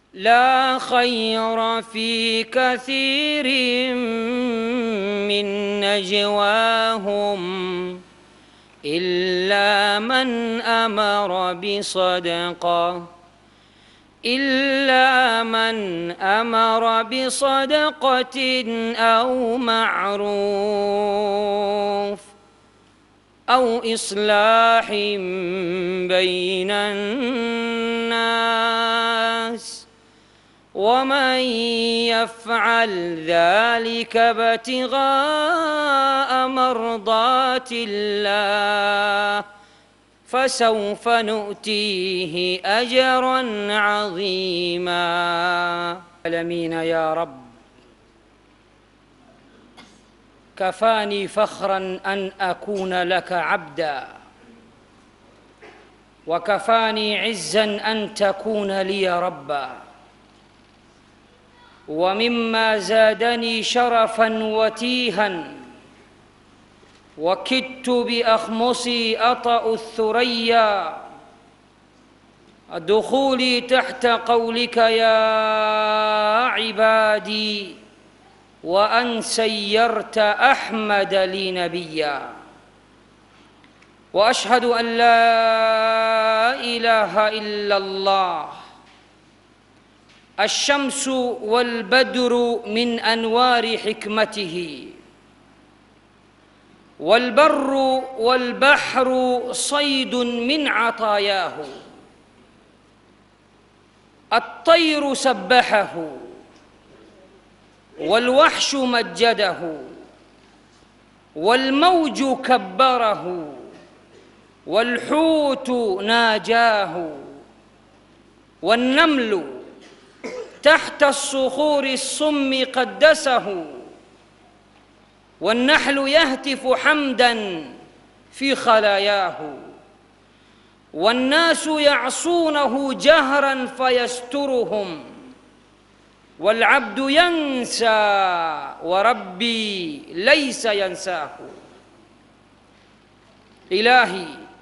لا خير في كثير من نجواهم إلا من أمر بصدقة إلا من أمر بصدقة أو معروف أو إصلاح بين الناس ومن يفعل ذلك ابتغاء مرضات الله فسوف نؤتيه اجرا عظيما العالمين يا رب كفاني فخرا ان اكون لك عبدا وكفاني عزا ان تكون لي ربا ومما زادني شرفا وتيها وكدت باخمصي اطا الثريا دخولي تحت قولك يا عبادي وان سيرت احمد لي نبيا واشهد ان لا اله الا الله الشمس والبدر من انوار حكمته والبر والبحر صيد من عطاياه الطير سبحه والوحش مجده والموج كبره والحوت ناجاه والنمل تحت الصخور الصم قدسه والنحل يهتف حمدا في خلاياه والناس يعصونه جهرا فيسترهم والعبد ينسى وربي ليس ينساه الهي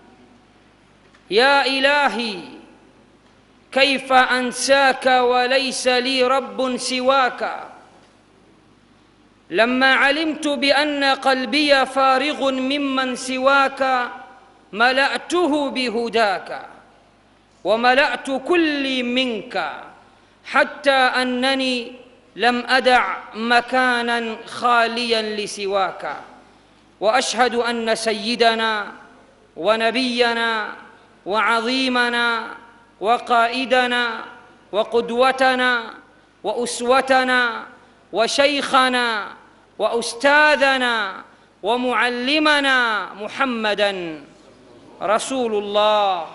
يا الهي كيف انساك وليس لي رب سواك لما علمت بان قلبي فارغ ممن سواك ملاته بهداك وملات كلي منك حتى انني لم ادع مكانا خاليا لسواك واشهد ان سيدنا ونبينا وعظيمنا وقائدنا وقدوتنا واسوتنا وشيخنا واستاذنا ومعلمنا محمدا رسول الله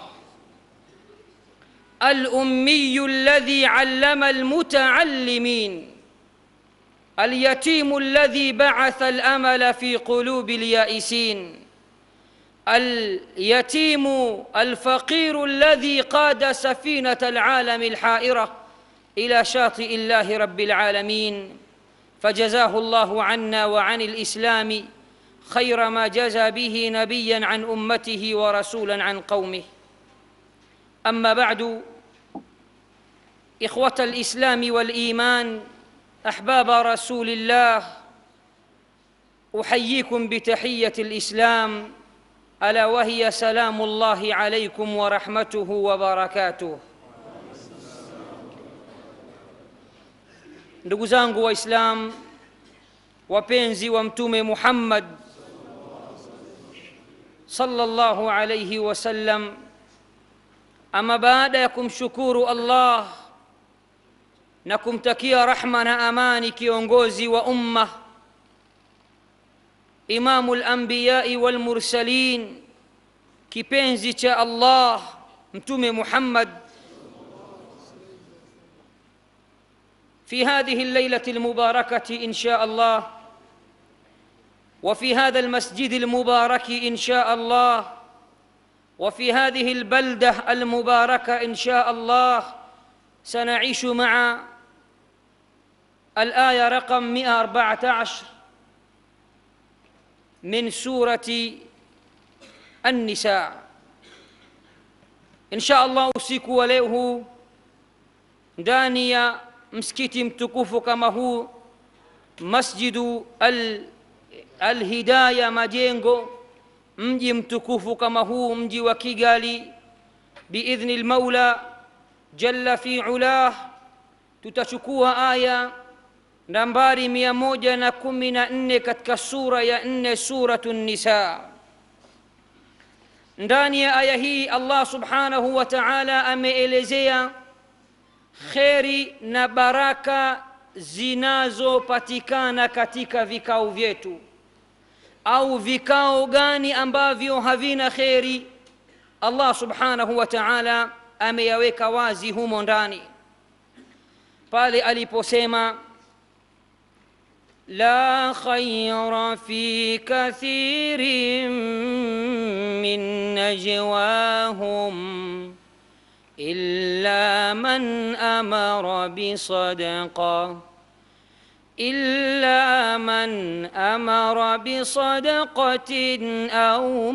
الامي الذي علم المتعلمين اليتيم الذي بعث الامل في قلوب اليائسين اليتيم الفقير الذي قاد سفينه العالم الحائره الى شاطئ الله رب العالمين فجزاه الله عنا وعن الاسلام خير ما جزى به نبيا عن امته ورسولا عن قومه اما بعد اخوه الاسلام والايمان احباب رسول الله احييكم بتحيه الاسلام الا وهي سلام الله عليكم ورحمته وبركاته ndugu zangu waislam wapenzi wa mtume muhammad sallallahu alayhi wasallam ama baada ya kumshukuru allah na kumtakia rahma na amani kiongozi wa umma imamu lambiyai walmursalin kipenzi cha allah mtume muhammad في هذه الليله المباركه ان شاء الله وفي هذا المسجد المبارك ان شاء الله وفي هذه البلده المباركه ان شاء الله سنعيش مع الايه رقم 114 من سوره النساء ان شاء الله usiku wa leo huu ndani ya msikiti mtukufu kama huu masjidu al, alhidaya majengo mji mtukufu kama huu mji wa kigali biidhni lmaula jalla fi ulah tutachukua aya nambari mia moja na kumi na nne katika sura ya nne suratu nisa ndani ya aya hii allah subhanahu wa taala ameelezea kheri na baraka zinazopatikana katika vikao vyetu au vikao gani ambavyo havina kheri allah subhanahu wa taala ameyaweka wazi humo ndani pale aliposema لا خير في كثير من نجواهم إلا من أمر بصدقة إلا من أمر بصدقة أو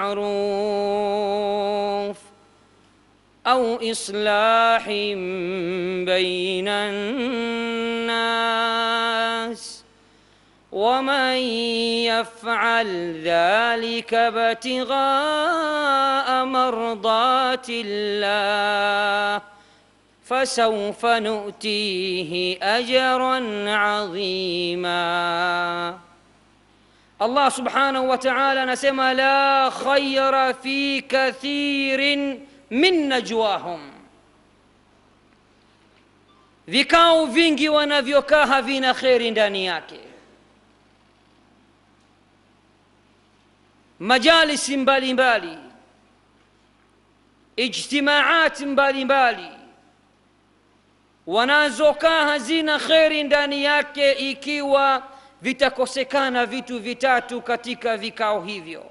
معروف أو إصلاح بين الناس ومن يفعل ذلك ابتغاء مرضات الله فسوف نؤتيه اجرا عظيما الله سبحانه وتعالى نسمى لا خير في كثير من نجواهم vikao vingi wanavyokaa havina kheri ndani yake majalisi mbalimbali ijtimaati mbalimbali wanazokaa hazina kheri ndani yake ikiwa vitakosekana vitu vitatu katika vikao hivyo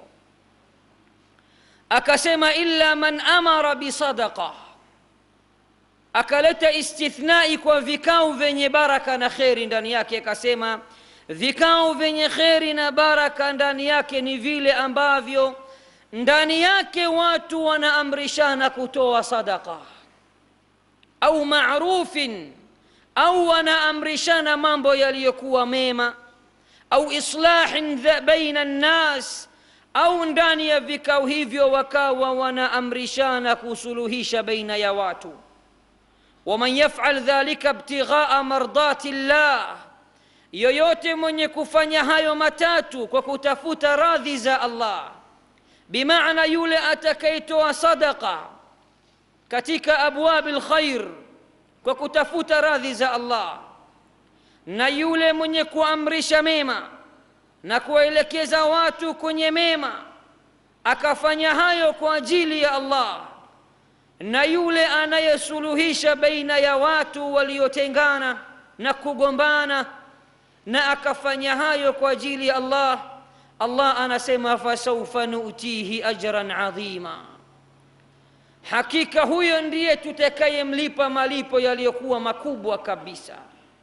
akasema illa man amara bisadaqa akaleta istithnai kwa vikao vyenye baraka na kheri ndani yake akasema vikao vyenye kheri na baraka ndani yake ni vile ambavyo ndani yake watu wanaamrishana kutoa sadaka au marufin au wanaamrishana mambo yaliyokuwa mema au islahin baina nnas au ndani ya vikao hivyo wakawa wanaamrishana kusuluhisha baina ya watu waman yafal dhalika ibtighaa mardati llah yoyote mwenye kufanya hayo matatu kwa kutafuta radhi za allah bimaana yule atakayetoa sadaqa katika abwabi lkhair kwa kutafuta radhi za allah na yule mwenye kuamrisha mema na kuwaelekeza watu kwenye mema akafanya hayo kwa ajili ya allah na yule anayesuluhisha baina ya watu waliotengana na kugombana na akafanya hayo kwa ajili ya allah allah anasema fasaufa nutihi ajran adhima hakika huyo ndiye tutakayemlipa malipo yaliyokuwa makubwa kabisa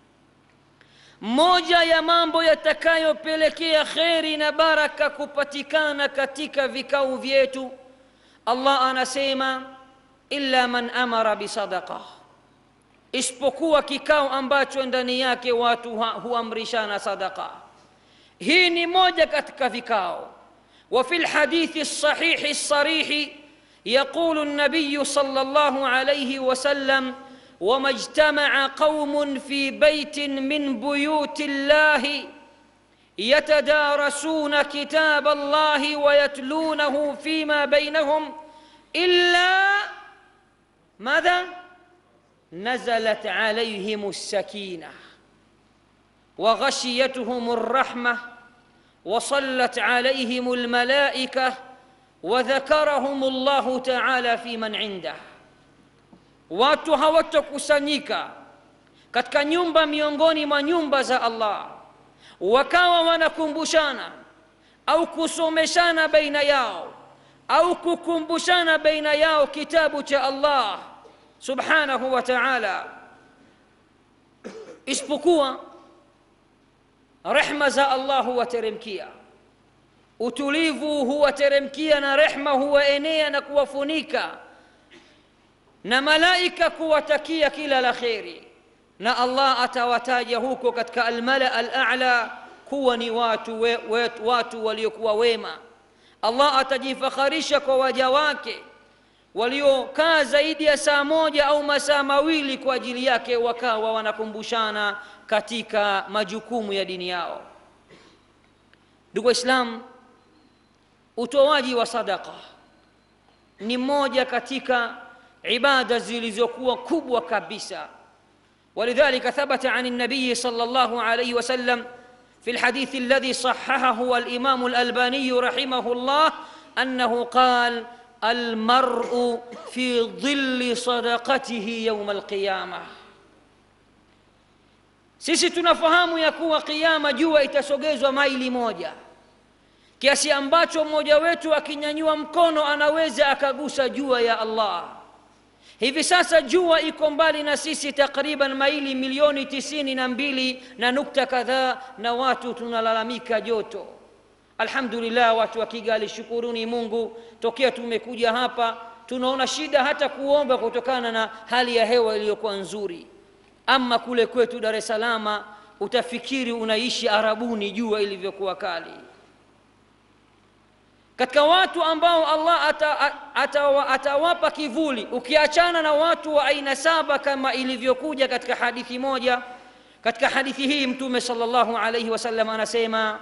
moja ya mambo yatakayopelekea kheri na baraka kupatikana katika vikao vyetu allah anasema illa man amara bisadaqa isipokuwa kikao ambacho ndani yake watu huamrishana sadaqa hii ni moja katika vikao وفي الحديث الصحيح الصريح يقول النبي صلى الله عليه وسلم وما اجتمع قوم في بيت من بيوت الله يتدارسون كتاب الله ويتلونه فيما بينهم الا ماذا نزلت عليهم السكينه وغشيتهم الرحمه وصلت عليهم الملائكه وذكرهم الله تعالى في من عنده watu hawatokusanyika katika nyumba miongoni mwa nyumba za allah wakawa wanakumbushana au kusomeshana baina yao au kukumbushana baina yao kitabu cha allah subhanahu wa taala isipokuwa rehma za allah huwateremkia utulivu huwateremkia na rehma huwaenea na kuwafunika na malaika kuwatakia kila la kheri na allah atawataja huko katika almala alala kuwa ni watu, we, we, watu waliokuwa wema allah atajifakharisha kwa waja wake waliokaa zaidi ya saa moja au masaa mawili kwa ajili yake wakawa wanakumbushana katika majukumu ya dini yao ndugu waislam utoaji wa sadaka ni moja katika ibada zilizokuwa kubwa kabisa ولذلك ثبت عن النبي صلى الله عليه وسلم في الحديث الذي صححه الامام الالباني رحمه الله انه قال المرء في ظل صدقته يوم القيامه sisi tunafahamu ya kuwa kiama jua itasogezwa maili moja kiasi ambacho mmoja wetu akinyanyua mkono anaweza akagusa jua ya allah hivi sasa jua iko mbali na sisi takriban maili milioni tisini na mbili na nukta kadhaa na watu tunalalamika joto alhamdulillah watu wa kigali shukuruni mungu tokea tumekuja hapa tunaona shida hata kuomba kutokana na hali ya hewa iliyokuwa nzuri ama kule kwetu dar es salama utafikiri unaishi arabuni jua ilivyokuwa kali katika watu ambao allah atawapa ata, ata, ata kivuli ukiachana na watu wa aina saba kama ilivyokuja katika hadithi moja katika hadithi hii mtume salllahu alaihi wasallam anasema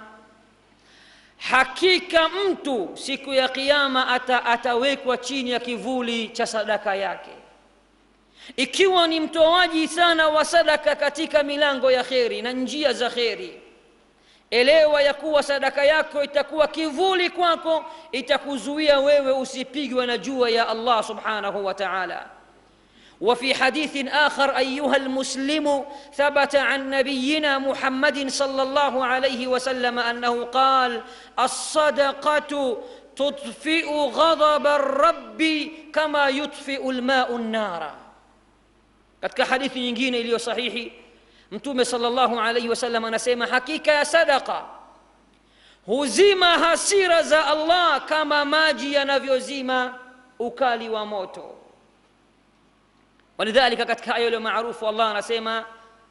hakika mtu siku ya kiama ata, atawekwa chini ya kivuli cha sadaka yake ikiwa ni mtoaji sana wa sadaka katika milango ya kheri na njia za kheri elewa ya kuwa sadaka yako itakuwa kivuli kwako itakuzuia wewe usipigwe na jua ya allah subhanahu wa taala وفي حديث آخر أيها المسلم ثبت عن نبينا محمد صلى الله عليه وسلم أنه قال الصدقة تطفئ غضب الرب كما يطفئ الماء النار katika hadithi nyingine iliyo sahihi mtume salllahu alaihi wasallam anasema hakika ya sadaka huzima hasira za allah kama maji yanavyozima ukali wa moto ولذلك katika aya iliyo maarufu allah anasema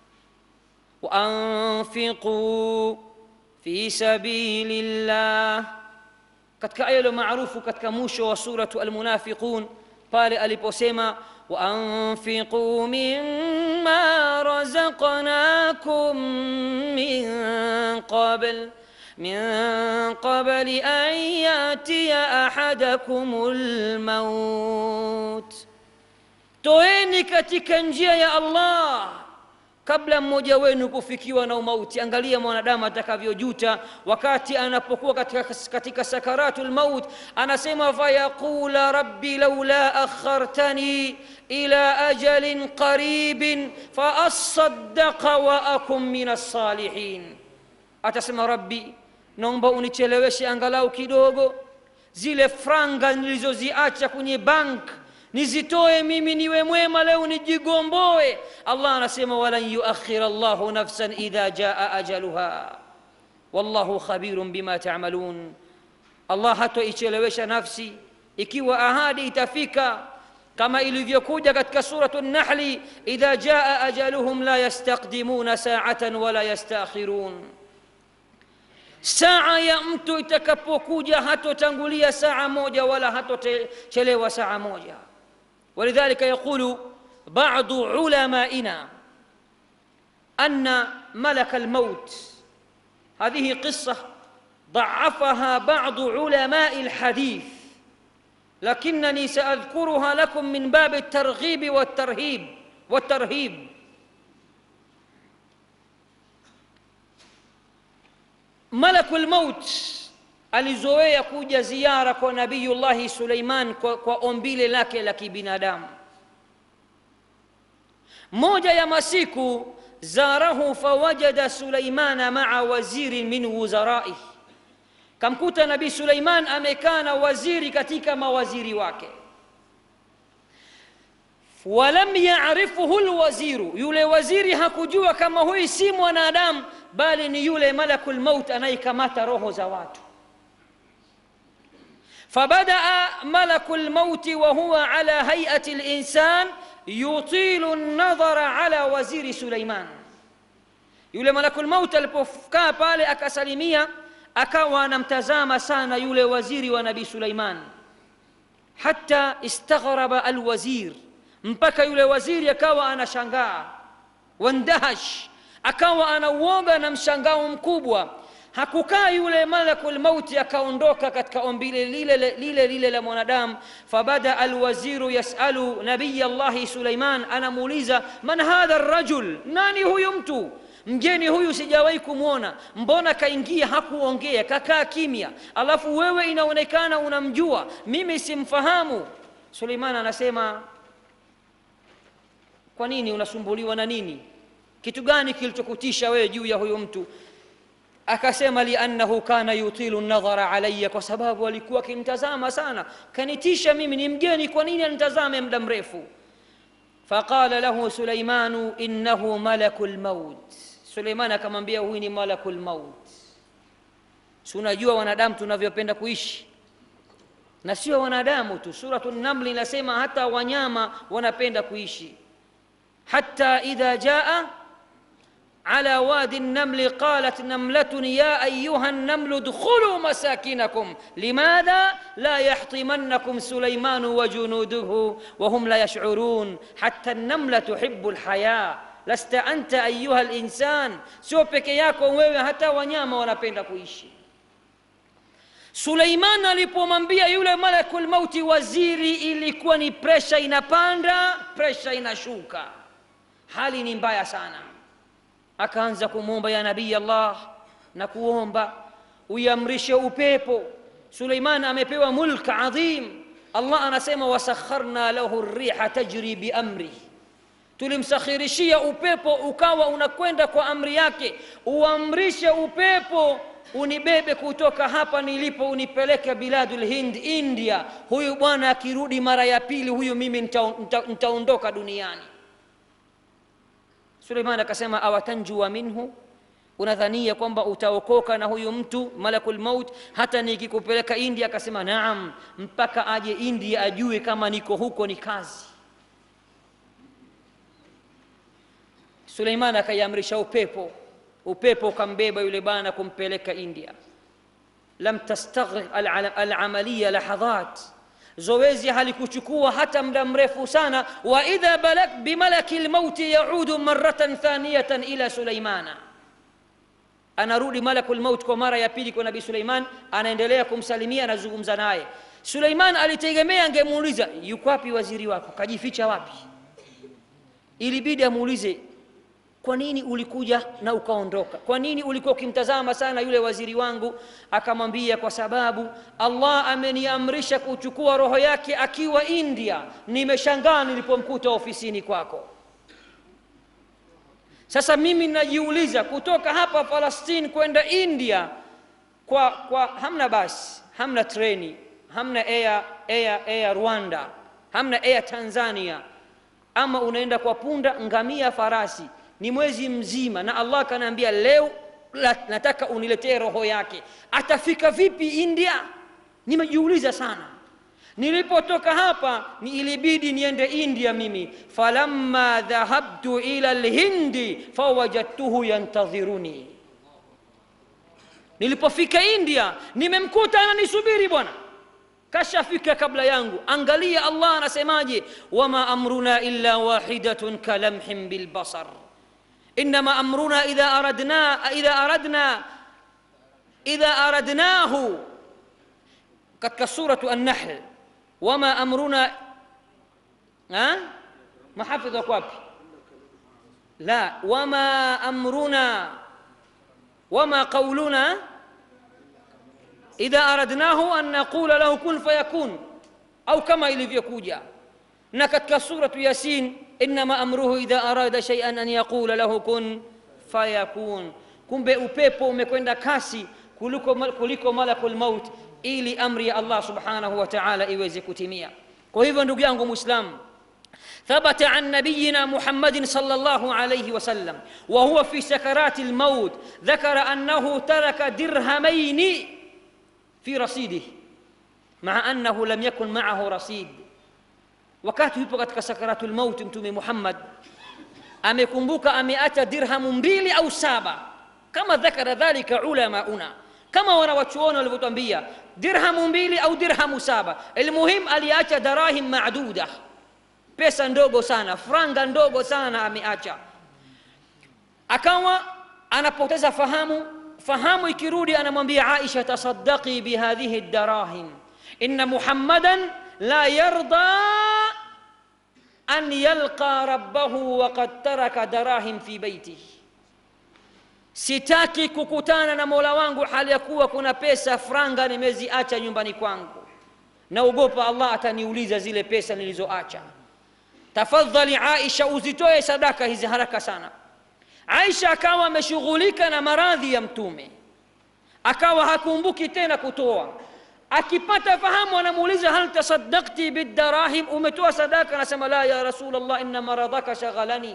waanfiquu fi sabili llah katika aya iliyo maarufu katika mwisho wa suratu almunafiqun pale aliposema وأنفقوا مما رزقناكم من قبل من قبل أن يأتي أحدكم الموت toeni katika njia ya allah kabla mmoja wenu kufikiwa na umauti angalia mwanadamu atakavyojuta wakati anapokuwa katika, katika sakaratu lmaut anasema fayaqula rabbi laula akhartani ila ajalin qaribin faasadaqa wa akum min alsalihin atasema rabbi naomba unicheleweshe angalau kidogo zile franga nilizoziacha kwenye bank nizitoe mimi niwe mwema leo nijigomboe allah anasema walan yuakhira llahu nafsan idha jaa ajaluha wallahu khabirun bima tamalun allah hatoichelewesha nafsi ikiwa ahadi itafika kama ilivyokuja katika suratu nahli idha jaa ajaluhum la yastaqdimuna saatan wala yastakhirun saa ya mtu itakapokuja hatotangulia saa moja wala hatochelewa saa moja ولذلك يقول بعض علمائنا أن ملك الموت هذه قصة ضعفها بعض علماء الحديث لكنني سأذكرها لكم من باب الترغيب والترهيب والترهيب ملك الموت alizoea kuja ziara kwa nabiyullahi suleiman kwa, kwa ombile lake la kibinadamu moja ya masiku zarahu fawajada suleimana maa wazirin min wuzaraih kamkuta nabii suleiman amekaa na waziri katika mawaziri wake walam yarifuhu lwaziru yule waziri hakujua kama huyu si mwanadamu bali ni yule malaku lmaut anayekamata roho za watu فبدا ملك الموت وهو على هيئه الانسان يطيل النظر على وزير سليمان yule malakul maut alipokaa pale akasalimia akawa anamtazama sana yule waziri wa nabii suleiman hata istaghraba alwazir mpaka yule waziri akawa anashangaa wandahash akawa anauoga na mshangao mkubwa hakukaa yule malakul mauti akaondoka katika ombi lile lile lile la mwanadamu fabada alwaziru yasalu nabiya llahi suleiman anamuuliza man hadha rajul nani huyu mtu mgeni huyu sijawahi kumwona mbona kaingia hakuongea kakaa kimya alafu wewe inaonekana unamjua mimi simfahamu suleiman anasema kwa nini unasumbuliwa na nini kitu gani kilichokutisha wewe juu ya huyu mtu akasema liannahu kana yutilu nadhara alaya kwa sababu alikuwa akinitazama sana kanitisha mimi ni mgeni kwa nini anitazame muda mrefu faqala lahu suleimanu innahu malaku lmaut suleiman akamwambia huyu ni malaku lmaut si unajua wanadamu tunavyopenda kuishi na sio wanadamu tu suratu namli inasema hata wanyama wanapenda kuishi hata idha jaa على وادي النمل قالت نملة يا أيها النمل ادخلوا مساكنكم لماذا لا يحطمنكم سليمان وجنوده وهم لا يشعرون حتى النملة تحب الحياة لست أنت أيها الإنسان sio peke yako wewe hata wanyama wanapenda kuishi suleiman alipomwambia yule malakul mauti waziri ilikuwa ni presha inapanda presha inashuka hali ni mbaya sana akaanza kumwomba ya nabii allah na kuomba uiamrishe upepo suleiman amepewa mulk adhim allah anasema wasakharna lahu riha tajri biamri tulimsakhirishia upepo ukawa unakwenda kwa amri yake uamrishe upepo unibebe kutoka hapa nilipo unipeleke biladul hind india huyu bwana akirudi mara ya pili huyu mimi nitaondoka nita, nita duniani suleiman akasema awatanjua minhu unadhania kwamba utaokoka na huyu mtu malakul maut hata nikikupeleka india akasema naam mpaka aje india ajue kama niko huko ni kazi suleiman akaiamrisha upepo upepo ukambeba yule bwana kumpeleka india lam tastaghriq alamaliya lahadhat zoezi halikuchukua hata muda mrefu sana wa idha balak bimalaki lmauti yaudu maratan thaniyatan ila suleimana anarudi malaku lmaut kwa mara ya pili kwa nabii suleiman anaendelea kumsalimia anazungumza naye suleiman alitegemea angemuuliza yuko wapi waziri wako kajificha wapi ilibidi amuulize kwa nini ulikuja na ukaondoka kwa nini ulikuwa ukimtazama sana yule waziri wangu akamwambia kwa sababu allah ameniamrisha kuchukua roho yake akiwa india nimeshangaa nilipomkuta ofisini kwako sasa mimi najiuliza kutoka hapa falastini kwenda india kwa, kwa hamna basi hamna treni hamna air, air, air rwanda hamna air tanzania ama unaenda kwa punda ngamia farasi ni mwezi mzima na allah kanaambia leo la, nataka uniletee roho yake atafika vipi india nimejiuliza sana nilipotoka hapa ni ilibidi niende india mimi falamma dhahabtu ila lhindi fawajadtuhu yantadhiruni nilipofika india nimemkuta ananisubiri bwana kashafika kabla yangu angalia allah anasemaje wama amruna illa wahidatun kalamhin bilbasar انما امرنا اذا اردنا اذا اردنا اذا اردناه katika suratu annahl wama amruna mahafidh wako wapi la wama amruna wama qauluna idha aradnahu an naqula lahu kun fayakun au kama ilivyokuja na katika suratu yasin inama amruhu idha arada shay'an an yaqula lahu kun fayakun kumbe upepo umekwenda kasi kuliko, kuliko malakul maut ili amri ya allah subhanahu wa taala iweze kutimia kwa hivyo ndugu yangu mwislamu ثبت عن نبينا محمد صلى الله عليه وسلم وهو في سكرات الموت ذكر انه ترك درهمين في رصيده maa annahu lam yakun maahu rasid wakati yupo katika sakaratu lmauti mtume muhammad amekumbuka ameacha dirhamu mbili au saba kama dhakara dhalika ulamauna kama wanawachuoni walivyotwambia dirhamu mbili au dirhamu saba ilmuhim aliacha darahim maduda pesa ndogo sana franga ndogo sana ameacha akawa anapoteza fahamu fahamu ikirudi anamwambia aisha tasaddaqi bihadhihi darahim inna muhammadan la yarda an yalqa rabbahu waqad taraka darahim fi baitihi sitaki kukutana na mola wangu hali ya kuwa kuna pesa franga nimeziacha nyumbani kwangu naogopa allah ataniuliza zile pesa nilizoacha tafadhali aisha uzitoe sadaka hizi haraka sana aisha akawa ameshughulika na maradhi ya mtume akawa hakumbuki tena kutoa akipata fahamu anamuuliza hal tasaddaqti bidarahim umetoa sadaka anasema la ya rasulllah inna maradhaka shaghalani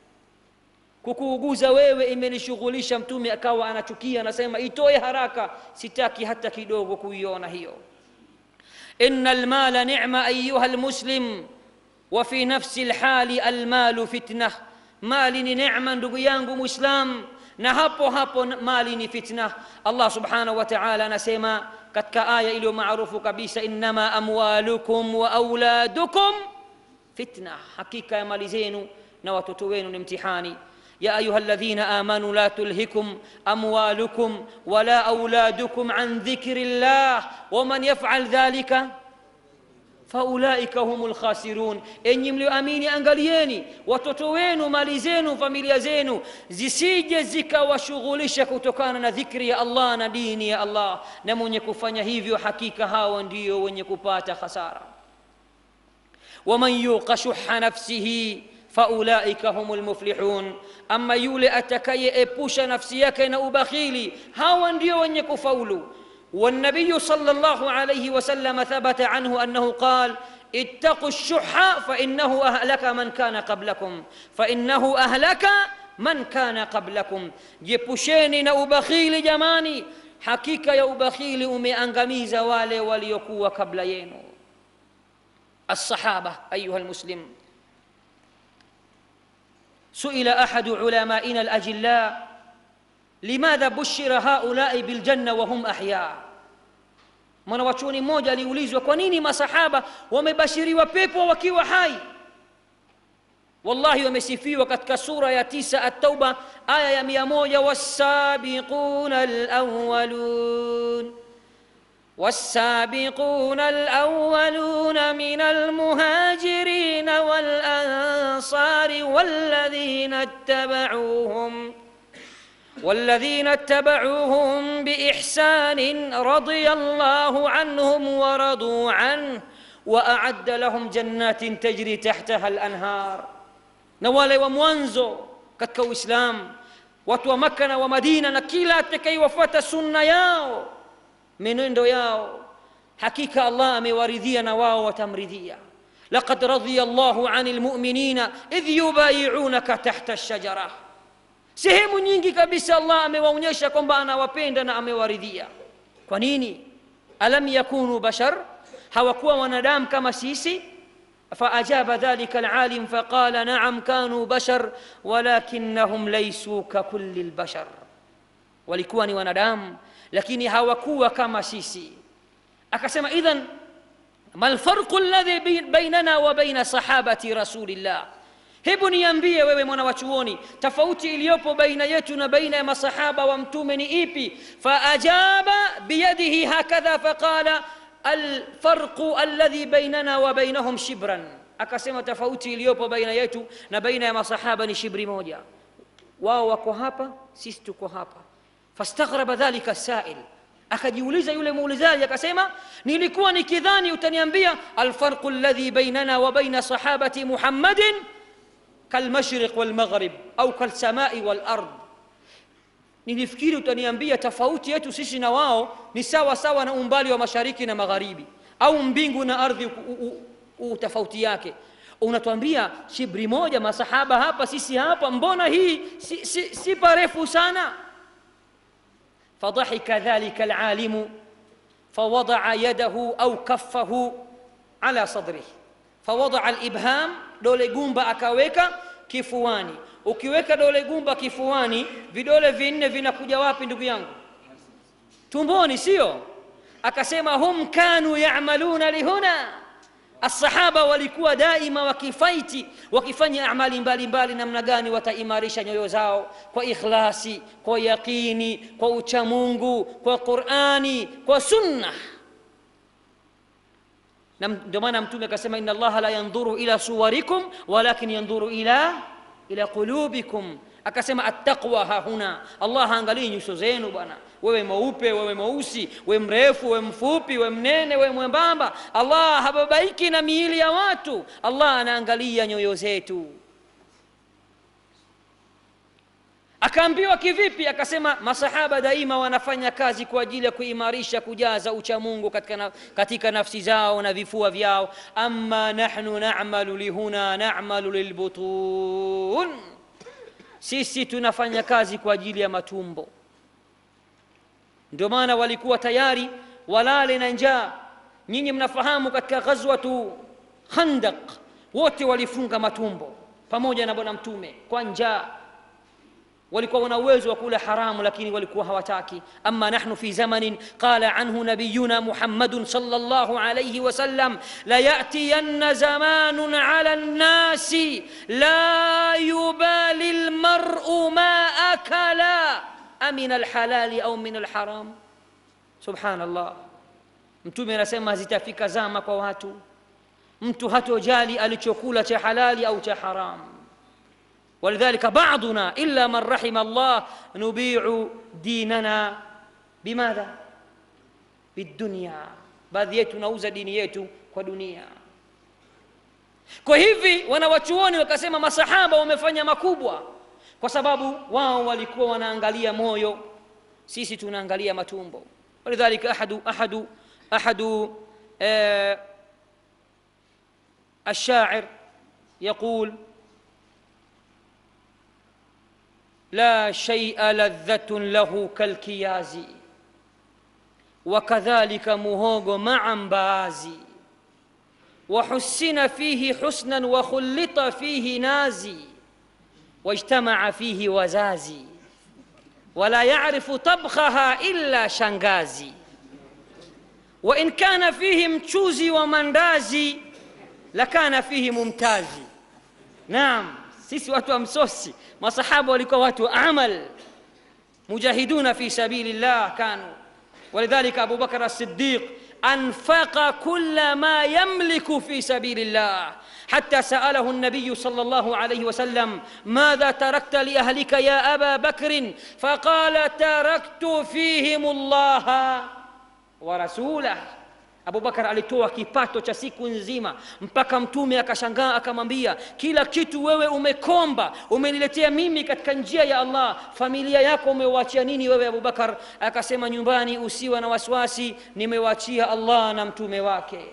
kukuuguza wewe imenishughulisha mtume akawa anachukia anasema itoe haraka sitaki hata kidogo kuiona hiyo ina almala nicma ayuha lmuslim wa fi nafsi lhali almalu fitna mali ni necma ndugu yangu mwislam na hapo hapo mali ni fitna allah subhanahu wa taala anasema katika aya iliyo maarufu kabisa innama amwalukum wa auladukum fitna hakika ya mali zenu na watoto wenu ni mtihani يا أيها الذين آمنوا لا تلهكم أموالكم ولا أولادكم عن ذكر الله ومن يفعل ذلك faulaika humu lkhasirun enyi mlioamini angalieni watoto wenu mali zenu familia zenu zisije zikawashughulisha kutokana na dhikri ya allah na dini ya allah na mwenye kufanya hivyo hakika hawa ndio wenye kupata khasara waman yuqa shuha nafsihi faulaika humu lmuflihun ama yule atakayeepusha nafsi yake na ubakhili hawa ndio wenye kufaulu والنبي صلى الله عليه وسلم ثبت عنه انه قال اتقوا الشح فانه اهلك من كان قبلكم فانه اهلك من كان قبلكم جيبوشيني na ubakhili jamani hakika ya ubakhili umeangamiza wale waliokuwa kabla yenu الصحابه ايها المسلم سئل احد علمائنا الاجلاء لماذا بشر هؤلاء بالجنه وهم احياء mwanawachuoni mmoja aliulizwa kwa nini masahaba wamebashiriwa pepo wakiwa hai wallahi wamesifiwa katika sura ya tisa at-tauba aya ya mia moja wassabiquna alawalun والسابقون الأولون من المهاجرين والأنصار والذين اتبعوهم والذين اتبعوهم باحسان رضي الله عنهم ورضوا عنه واعد لهم جنات تجري تحتها الانهار نوالي ومwanzo katika uislam watu wa makka na wa madina na kila atakaiwafuata sunna yao menendo yao hakika allah amewaridhia na wao watamridhia laqad radhiya allahu ani lmuminina idh yubayiunaka tahta lshajara sehemu nyingi kabisa allah amewaonyesha kwamba anawapenda na amewaridhia kwa nini alam yakunu bashar hawakuwa wanadamu kama sisi فأجاب ذلك العالم فقال نعم كانوا بشر ولكنهم ليسوا ككل البشر walikuwa ni wanadamu lakini hawakuwa kama sisi akasema idhan ma lfarqu alladhi bainana wa baina sahabati rasulillah hebu niambie wewe mwana wa chuoni tofauti iliyopo baina yetu na baina ya masahaba wa mtume ni ipi faajaba biyadihi hakadha faqala alfarqu alladhi bainana wa bainahum shibran akasema tofauti iliyopo baina yetu na baina ya masahaba ni shibri moja wao wako hapa sisi tuko hapa fastaghraba dhalika sail akajiuliza yule muulizaji akasema nilikuwa nikidhani utaniambia alfarqu alladhi bainana wa baina sahabati muhammadin kalmashriq walmaghrib au kalsamai walard nilifikiri utaniambia tofauti yetu sisi na wao ni sawa sawa na umbali wa mashariki na magharibi au mbingu na ardhi utofauti yake unatuambia shibri moja masahaba hapa sisi hapa mbona hii si, si, si parefu sana فضحك ذلك العالم fawadaa yadahu au kaffahu ala sadrihi fawadaa alibham dole gumba akaweka kifuani ukiweka dole gumba kifuani vidole vinne vinakuja wapi ndugu yangu tumboni sio akasema hum kanu yamaluna lihuna asahaba walikuwa daima wakifaiti wakifanya amali mbalimbali namna gani wataimarisha nyoyo zao kwa ikhlasi kwa yaqini kwa uchamungu kwa qurani kwa sunna na ndio maana mtume akasema inna allaha la yandhuru ila suwarikum walakin yandhuru ila ila qulubikum akasema attaqwa hahuna allah haangalii nyuso zenu bwana wewe mweupe wewe mweusi we mrefu we mfupi we mnene we mwembamba allah hababaiki na miili ya watu allah anaangalia nyoyo zetu akaambiwa kivipi akasema masahaba daima wanafanya kazi kwa ajili ya kuimarisha kujaza uchamungu katika, na, katika nafsi zao na vifua vyao ama nahnu namalu lihuna namalu lilbutun sisi tunafanya kazi kwa ajili ya matumbo ndio maana walikuwa tayari walale na njaa nyinyi mnafahamu katika ghazwatu khandaq wote walifunga matumbo pamoja na bwana mtume kwa njaa walikuwa wana uwezo wa kula haramu lakini walikuwa hawataki ama nahnu fi zamanin qala anhu nabiyuna muhammadun sallallahu alayhi wasallam layatiyanna zamanun ala nnasi la yubali lmaru ma akala amin alhalali au min alharam subhanallah mtume anasema zitafika zama kwa watu mtu hatojali alichokula cha halali au cha haramu ولذلك بعضنا إلا من رحم الله نبيع ديننا بماذا بالدنيا baadhi yetu nauza dini yetu kwa dunia kwa hivi wanawachuoni wakasema masahaba wamefanya makubwa kwa sababu wao walikuwa wanaangalia moyo sisi tunaangalia matumbo walidhalika ahadu ahadu ahadu eh, الشاعر يقول لا شيء لذة له كالكياز وكذلك مهوغ مع mbaazi وحسن فيه حسنا وخلط فيه نازي واجتمع فيه وزازي ولا يعرف طبخها إلا شنغازي وإن كان فيه مشوزي ومندازي لكان فيه ممتازي نعم sisi watu wa msosi masahaba walikuwa watu amal mujahiduna fi sabilillah kanu ولذلك أبو بكر الصديق أنفق كل ما يملك في سبيل الله حتى سأله النبي صلى الله عليه وسلم ماذا تركت لأهلك يا أبا بكر فقال تركت فيهم الله ورسوله abubakar alitoa kipato cha siku nzima mpaka mtume akashangaa akamwambia kila kitu wewe umekomba umeniletea mimi katika njia ya allah familia yako umewachia nini wewe abubakar akasema nyumbani usiwa na wasiwasi nimewachia allah na mtume wake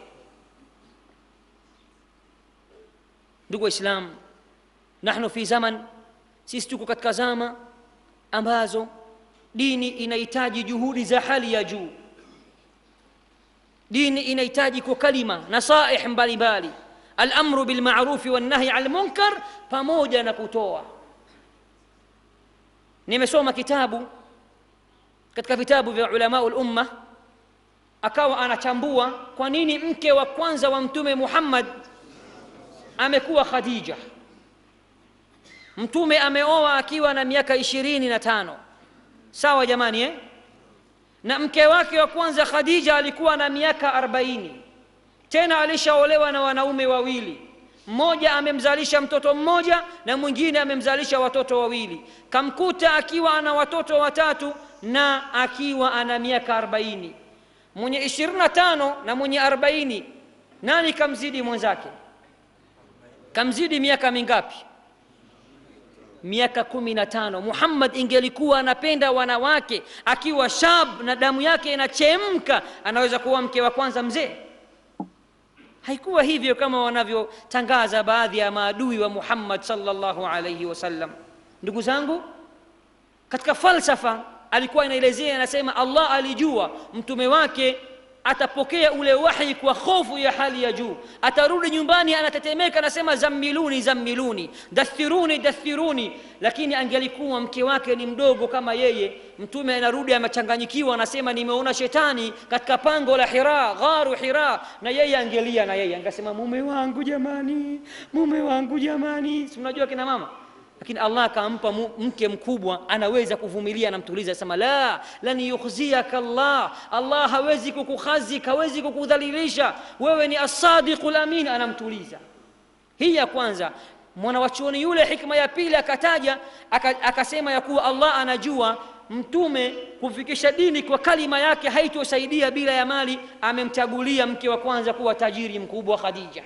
ndugu waislam nahnu fi zaman sisi tuko katika zama ambazo dini inahitaji juhudi za hali ya juu dini inahitaji kwa kalima nasaih mbalimbali alamru bilmarufi wannahi an lmunkar pamoja na kutoa nimesoma kitabu katika vitabu vya ulamau lumma akawa anachambua kwa nini mke wa kwanza wa mtume muhammad amekuwa khadija mtume ameoa akiwa na miaka ishirini na tano sawa jamani eh? na mke wake wa kwanza khadija alikuwa na miaka arobaini tena alishaolewa na wanaume wawili mmoja amemzalisha mtoto mmoja na mwingine amemzalisha watoto wawili kamkuta akiwa ana watoto watatu na akiwa ana miaka arobaini mwenye ishirini na tano na mwenye arobaini nani kamzidi mwenzake kamzidi miaka mingapi miaka kumi na tano muhammad ingelikuwa anapenda wanawake akiwa shab na damu yake inachemka anaweza kuwa mke wa kwanza mzee haikuwa hivyo kama wanavyotangaza baadhi ya maadui wa muhammad salllahu alaihi wasallam ndugu zangu katika falsafa alikuwa inaelezea anasema allah alijua mtume wake atapokea ule wahi kwa hofu ya hali ya juu atarudi nyumbani anatetemeka anasema zammiluni zammiluni dathiruni dathiruni lakini angelikuwa mke wake ni mdogo kama yeye mtume anarudi amechanganyikiwa anasema nimeona shetani katika pango la hira gharu hira na yeye angelia na yeye angesema mume wangu jamani mume wangu jamani si unajua kina mama lakini allah akampa mu- mke mkubwa anaweza kuvumilia anamtuliza sema la lan yukhziyaka allah allah hawezi kukukhazik hawezi kukudhalilisha wewe ni asadiqu lamin anamtuliza hii ya kwanza mwanawachuoni yule hikma ya pili akataja aka- akasema ya kuwa allah anajua mtume kufikisha dini kwa kalima yake haitosaidia bila ya mali amemchagulia mke wa kwanza kuwa tajiri mkubwa khadija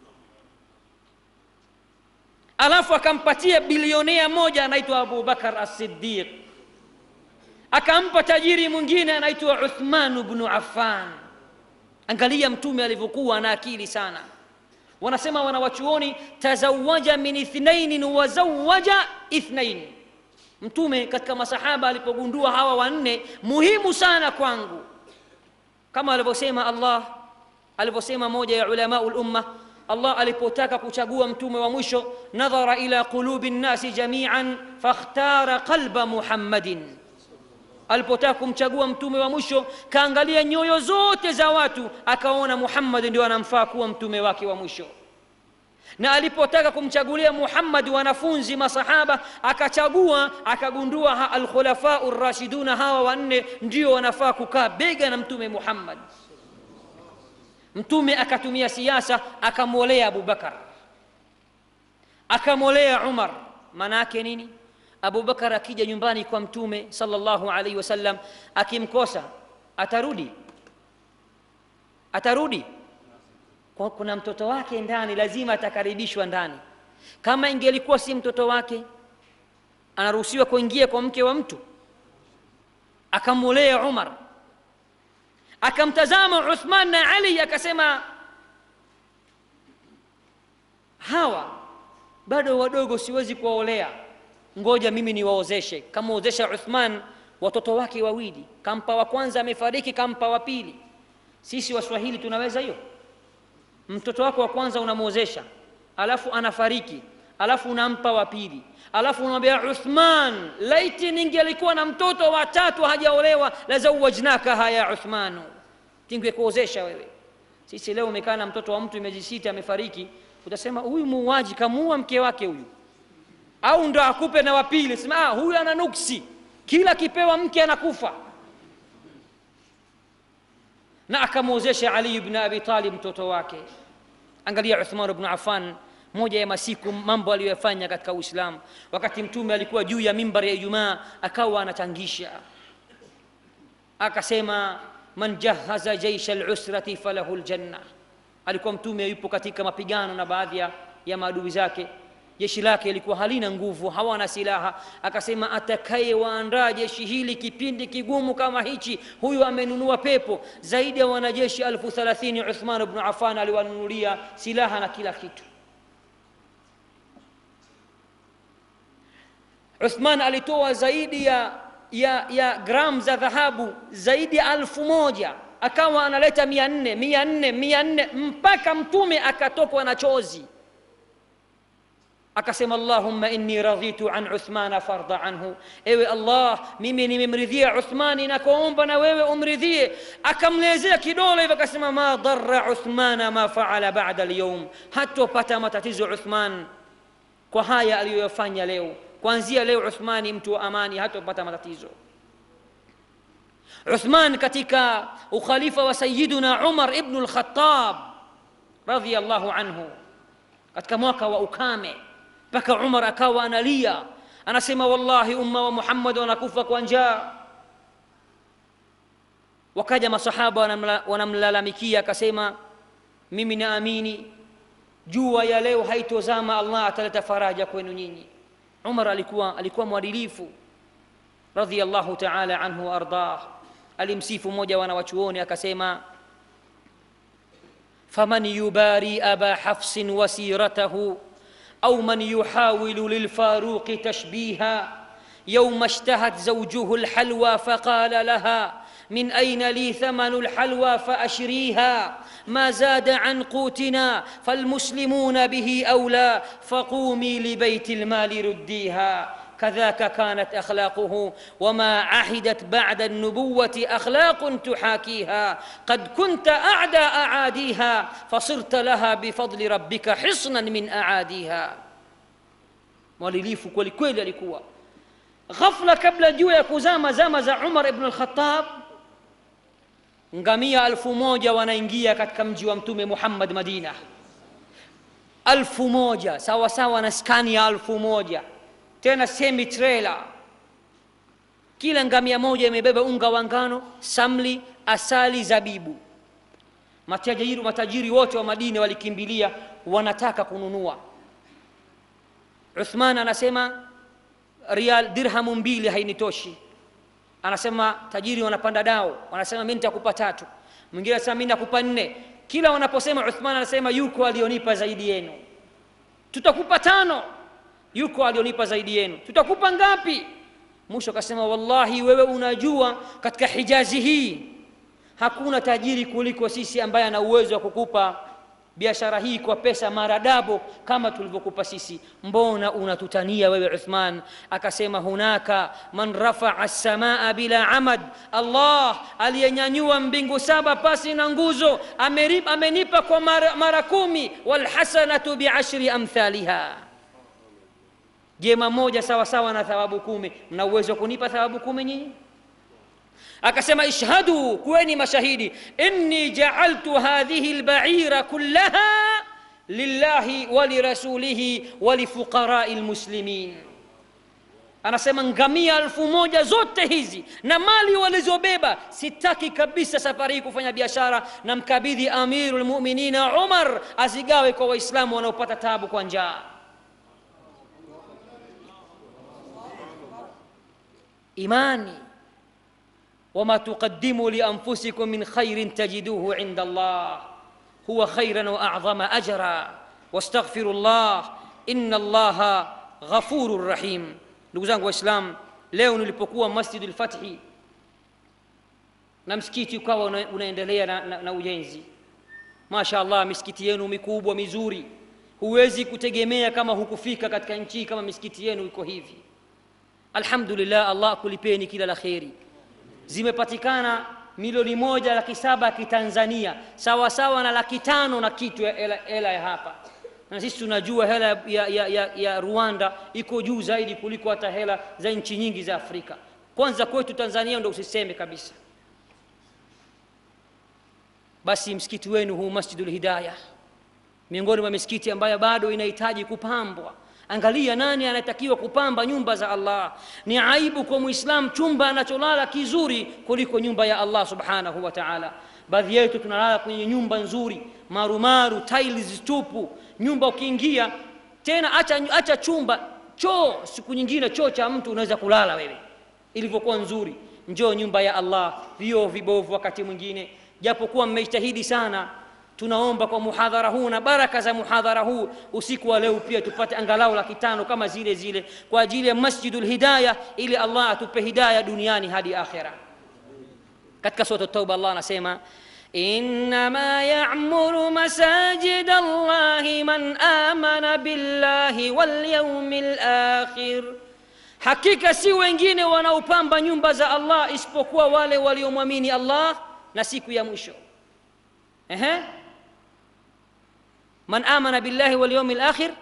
alafu akampatia bilionea moja anaitwa abubakar as-siddiq akampa tajiri mwingine anaitwa uthman bnu affan angalia mtume alivyokuwa na akili sana wanasema wanawachuoni tazawaja min ithnainin wazawaja ithnain mtume katika masahaba alipogundua hawa wanne muhimu sana kwangu kama alivyosema allah alivyosema moja ya ulamau lumma allah alipotaka kuchagua mtume wa mwisho nadhara ila qulubi nnasi jamian fakhtara qalba muhammadin alipotaka kumchagua mtume wa mwisho kaangalia nyoyo zote za watu akaona muhammad ndio anamfaa kuwa mtume wake wa mwisho na alipotaka kumchagulia muhammad wanafunzi masahaba akachagua akagundua ha- alkhulafau rashiduna hawa wanne ndio wanafaa kukaa bega na mtume muhammad mtume akatumia siasa akamwolea abubakar akamwolea umar maana yake nini abubakar akija nyumbani kwa mtume salllahu alaihi wasallam akimkosa atarudi atarudi kwa kuna mtoto wake ndani lazima atakaribishwa ndani kama ingelikuwa si mtoto wake anaruhusiwa kuingia kwa mke wa mtu akamwolea umar akamtazama uthman na ali akasema hawa bado wadogo siwezi kuwaolea ngoja mimi niwaozeshe kamwozesha uthman watoto wake wawili kampa wa kwanza amefariki kampa wa pili sisi waswahili tunaweza hiyo mtoto wako wa kwanza unamwozesha alafu anafariki alafu unampa wa pili alafu unamwambia uthman laiti ningelikuwa na mtoto wa tatu hajaolewa lazawajnakaha ya uthmanu tingekuozesha wewe sisi leo umekaa na mtoto wa mtu miezi sita amefariki utasema huyu muuaji kamuua mke wake huyu au ndo akupe na wapili sema ah, huyu ana nuksi kila kipewa mke anakufa na akamwozesha ali ibn abi talib mtoto wake angalia uthman bnu affan moja ya masiku mambo aliyoyafanya katika uislamu wakati mtume alikuwa juu ya mimbar ya ijumaa akawa anachangisha akasema man jahaza jaisha lusrati falahu ljanna alikuwa mtume yupo katika mapigano na baadhi ya, ya maadui zake jeshi lake lilikuwa halina nguvu hawana silaha akasema atakayewaandaa jeshi hili kipindi kigumu kama hichi huyu amenunua pepo zaidi ya wanajeshi elfu thalathini uthman bnu afan aliwanunulia silaha na kila kitu uthman alitoa zaidi ya, ya, ya gram za dhahabu zaidi ya alfu moja akawa analeta mia nne mia nne mia nne mpaka mtume akatokwa na chozi akasema allahumma inni radhitu an uthmana farda anhu ewe allah mimi nimemridhia uthmani nakuomba na wewe umridhie akamlezea kidole hivyo akasema ma dara uthmana ma faala bada lyaum hatopata matatizo uthman kwa haya aliyoyafanya leo kuanzia leo uthmani mtu wa amani hatopata matatizo uthman katika ukhalifa wa sayiduna umar ibnu lkhatab radiallahu anhu katika mwaka wa ukame mpaka umar akawa analia anasema wallahi umma wa muhammad wanakufa kwa njaa wakaja masahaba wanamla- wanamlalamikia akasema mimi naamini jua ya leo haitozama allah ataleta faraja kwenu nyinyi umar alikuwa alikuwa mwadilifu radhiallahu taala anhu waardah alimsifu mmoja wa wanawachuoni akasema faman yubari aba hafsin wasiratahu أو من يحاول للفاروق تشبيها يوم اشتهت زوجه الحلوى فقال لها من أين لي ثمن الحلوى فأشريها ما زاد عن قوتنا فالمسلمون به أولى فقومي لبيت المال رديها كذاك كانت أخلاقه وما عهدت بعد النبوة أخلاق تحاكيها قد كنت أعدى أعاديها فصرت لها بفضل ربك حصنا من أعاديها mwalilifu kweli kweli alikuwa ghafla kabla juu ya kuzama zama za umar ibn al-khattab ngamia alfu moja wanaingia katika mji wa mtume muhammad madina alfu moja sawa sawa na skani ya alfu moja tena semi trailer kila ngamia moja imebeba unga wa ngano samli asali zabibu matajiri matajiri wote wa madina walikimbilia wanataka kununua uthman anasema rial dirhamu mbili hainitoshi anasema tajiri wanapanda dao wanasema mi nitakupa tatu mwingine anasema mi nakupa nne kila wanaposema uthman anasema yuko alionipa zaidi yenu tutakupa tano yuko alionipa zaidi yenu tutakupa ngapi mwisho akasema wallahi wewe unajua katika hijazi hii hakuna tajiri kuliko sisi ambaye ana uwezo wa kukupa biashara hii kwa pesa maradabo kama tulivyokupa sisi mbona unatutania wewe uthman akasema hunaka man rafaa samaa bila amad allah aliyenyanyua mbingu saba pasi na nguzo amerip, amenipa kwa mara, mara kumi walhasanatu biashri amthaliha jema moja sawa sawa na thawabu kumi mna uwezo wa kunipa thawabu kumi nyinyi akasema ishhadu kuweni mashahidi inni jaaltu hadhihi lbaira kullaha lillahi walirasulihi walifuqarai lmuslimin anasema ngamia elfu moja zote hizi na mali walizobeba sitaki kabisa safari hii kufanya biashara na mkabidhi amiru lmuminina umar azigawe kwa waislamu wanaopata tabu kwa njaa imani وما تقدموا لانفسكم من خير تجدوه عند الله هو خيرا واعظم اجرا واستغفروا الله ان الله غفور رحيم ndugu zangu waislam leo nilipokuwa masjid lfathi na msikiti ukawa una, unaendelea na, na, na ujenzi masha allah misikiti yenu mikubwa mizuri huwezi kutegemea kama hukufika katika nchi kama misikiti yenu iko hivi alhamdulillah allah kulipeni kila la kheri zimepatikana milioni moja laki saba ya kitanzania sawa sawa na laki tano na kitu ya hela, hela ya hapa na sisi tunajua hela ya, ya, ya, ya rwanda iko juu zaidi kuliko hata hela za nchi nyingi za afrika kwanza kwetu tanzania ndo usiseme kabisa basi msikiti wenu huu masjidul hidaya miongoni mwa misikiti ambayo bado inahitaji kupambwa angalia nani anatakiwa kupamba nyumba za allah ni aibu kwa mwislam chumba anacholala kizuri kuliko nyumba ya allah subhanahu wa taala baadhi yetu tunalala kwenye nyumba nzuri marumaru tiles tupu nyumba ukiingia tena acha, acha chumba choo siku nyingine choo cha mtu unaweza kulala wewe ilivyokuwa nzuri njoo nyumba ya allah vioo vibovu wakati mwingine japokuwa mmejitahidi sana tunaomba kwa muhadhara huu na baraka za muhadhara huu usiku wa leo pia tupate angalau laki tano kama zile zile kwa ajili ya masjidul hidaya ili allah atupe hidaya duniani hadi akhira katika sura tauba allah anasema انما يعمر مساجد الله من امن بالله واليوم الاخر hakika si wengine wanaopamba nyumba za allah isipokuwa wale waliomwamini allah na siku ya mwisho Ehe. من آمن بالله واليوم الآخر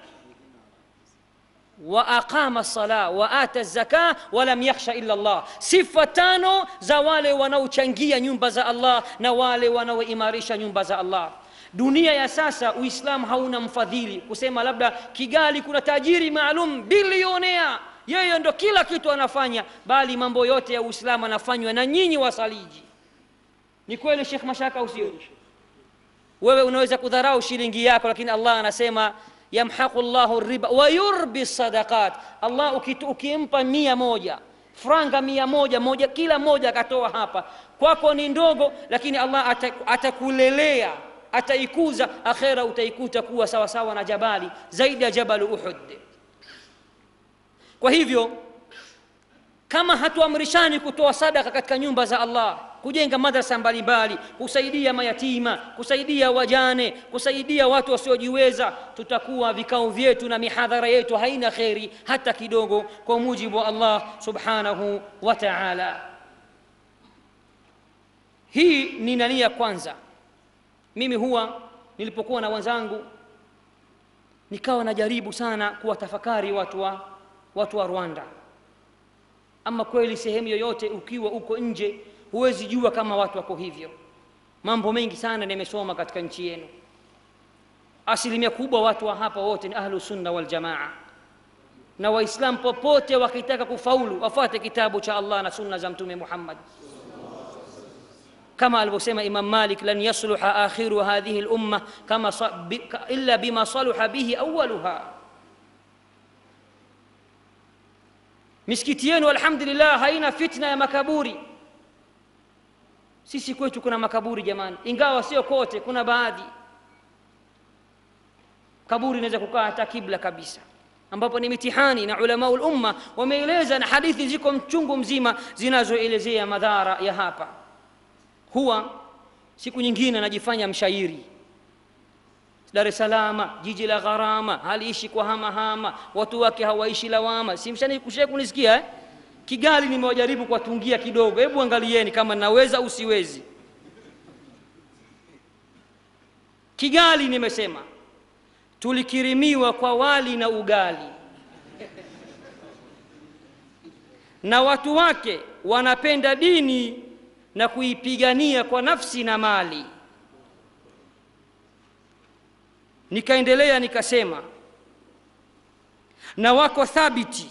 وأقام الصلاة وآتى الزكاة ولم يخش إلا الله sifa tano za wale wanaochangia nyumba za allah na wale wanaoimarisha nyumba za allah dunia ya sasa uislamu hauna mfadhili kusema labda kigali kuna tajiri maalum bilionea yeye ndo kila kitu anafanya bali mambo yote ya uislamu anafanywa na nyinyi wasaliji ni kweli shekh mashaka usio wewe unaweza kudharau shilingi yako lakini allah anasema yamhaqu llahu riba wayurbi sadaqat allah ukimpa mia moja franga mia moja moja kila moja akatoa hapa kwako ni ndogo lakini allah atakulelea ataikuza akhera utaikuta kuwa sawasawa na jabali zaidi ya jabalu uhud kwa hivyo kama hatuamrishani kutoa sadaka katika nyumba za allah kujenga madrasa mbalimbali kusaidia mayatima kusaidia wajane kusaidia watu wasiojiweza tutakuwa vikao vyetu na mihadhara yetu haina kheri hata kidogo kwa mujibu wa allah subhanahu wa taala hii ni nania kwanza mimi huwa nilipokuwa na wenzangu nikawa najaribu sana kuwatafakari watu wa, watu wa rwanda ama kweli sehemu yoyote ukiwa uko nje huwezi jua kama watu wako hivyo mambo mengi sana nimesoma katika nchi yenu asilimia kubwa watu wa hapa wote ni ahlu sunna waljamaa na waislam popote wakitaka kufaulu wafuate kitabu cha allah na sunna za mtume muhammad كما alivyosema Imam Malik lan yasluha akhiru hadhihi al-umma kama illa bima salaha bihi awwaluha misikiti yenu alhamdulillah haina fitna ya makaburi sisi kwetu kuna makaburi jamani ingawa sio kote kuna baadhi kaburi inaweza kukaa hata kibla kabisa ambapo ni mitihani na ulama umma wameeleza na hadithi ziko mchungu mzima zinazoelezea madhara ya hapa huwa siku nyingine anajifanya mshairi dar es salama jiji la gharama haliishi kwa hamahama watu wake hawaishi lawama simshakushe kunisikia eh? kigali nimewajaribu kuwatungia kidogo hebu angalieni kama naweza au siwezi kigali nimesema tulikirimiwa kwa wali na ugali na watu wake wanapenda dini na kuipigania kwa nafsi na mali nikaendelea nikasema na wako thabiti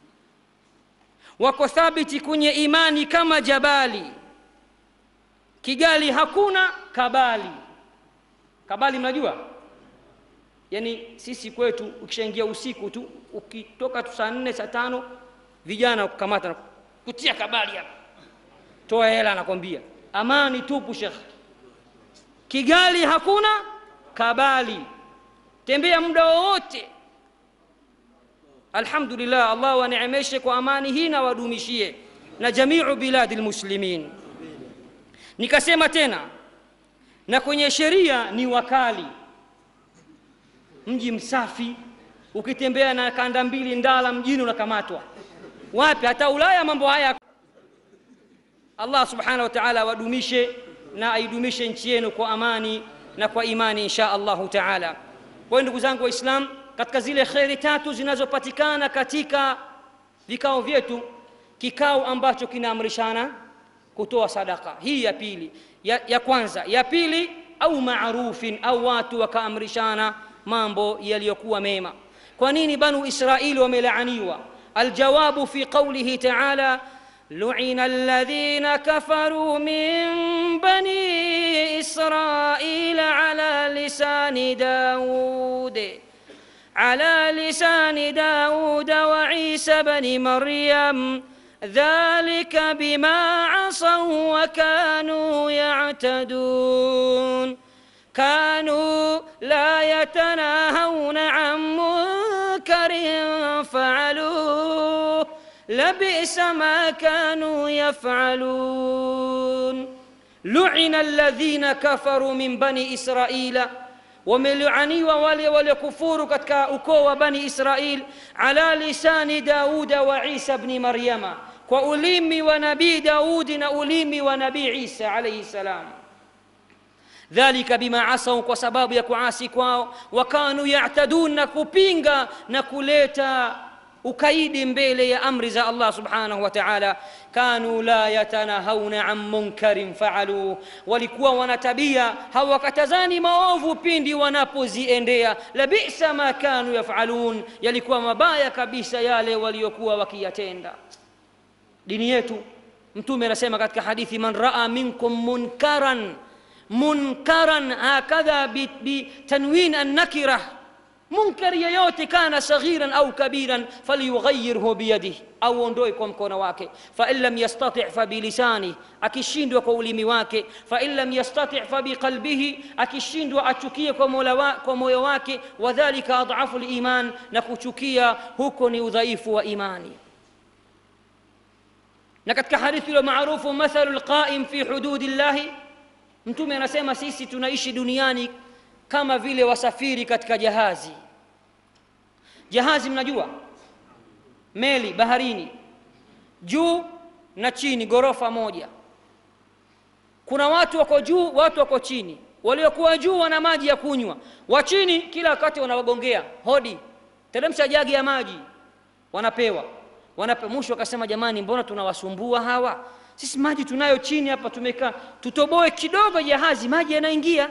wako thabiti kwenye imani kama jabali kigali hakuna kabali kabali mnajua yaani sisi kwetu ukishaingia usiku tu ukitoka tu saa nne saa tano vijana kukamata kutia kabali hapa toa hela anakwambia amani tupu shekh kigali hakuna kabali tembea muda wowote alhamdulillah allah waneemeshe kwa amani hii na wadumishie na jamiu biladi lmuslimin nikasema tena na kwenye sheria ni wakali mji msafi ukitembea na kanda mbili ndala mjini unakamatwa wapi hata ulaya mambo haya allah subhanahu wa taala awadumishe na aidumishe nchi yenu kwa amani na kwa imani insha allahu taala kwa hiyo ndugu zangu waislam katika zile kheri tatu zinazopatikana katika vikao vyetu kikao ambacho kinaamrishana kutoa sadaka hii ya pili ya, ya kwanza ya pili au marufin au watu wakaamrishana mambo yaliyokuwa mema kwa nini banu israili wamelaaniwa aljawabu fi qaulihi taala لعن الذين كفروا من بني إسرائيل على لسان داود على لسان داود وعيسى بن مريم ذلك بما عصوا وكانوا يعتدون كانوا لا يتناهون عن منكر فعلوه لبئس ما كانوا يفعلون لعن الذين كفروا من بني إسرائيل wamelaaniwa wale waliokufuru katika ukoo wa bani israil ala lisani dauda wa isa bni maryama kwa ulimi wa nabii daudi na ulimi wa nabii isa alaihi salam dhalika bima asau kwa sababu ya kuasi kwao wakanu yatadun na kupinga na kuleta ukaidi mbele ya amri za allah subhanahu wa taala kanu la yatanahauna an munkarin faaluh walikuwa wana tabia hawakatazani maovu pindi wanapoziendea labisa ma kanu yafalun yalikuwa mabaya kabisa yale waliokuwa wakiyatenda dini yetu mtume anasema katika hadithi man raa minkum munkaran munkaran hakadha bitanwin annakirah munkar yeyote kana saghiran au kabiran falyughayyirhu biyadihi au ondoe kwa mkono wake fain lam yastati fabilisani akishindwa kwa ulimi wake fain lam yastati fabiqalbihi akishindwa achukie kwa mola wa, kwa moyo wake wadhalika adhafu liman na kuchukia huko ni udhaifu wa imani na katika hadithi ile maarufu mathalu lqaim fi hududi llahi mtume anasema sisi tunaishi duniani kama vile wasafiri katika jahazi jahazi mnajua meli baharini juu na chini ghorofa moja kuna watu wako juu watu wako chini waliokuwa juu wana maji ya kunywa wa chini kila wakati wanawagongea hodi teremsha jagi ya maji wanapewa wanape mwisho akasema jamani mbona tunawasumbua hawa sisi maji tunayo chini hapa tumekaa tutoboe kidogo jahazi maji yanaingia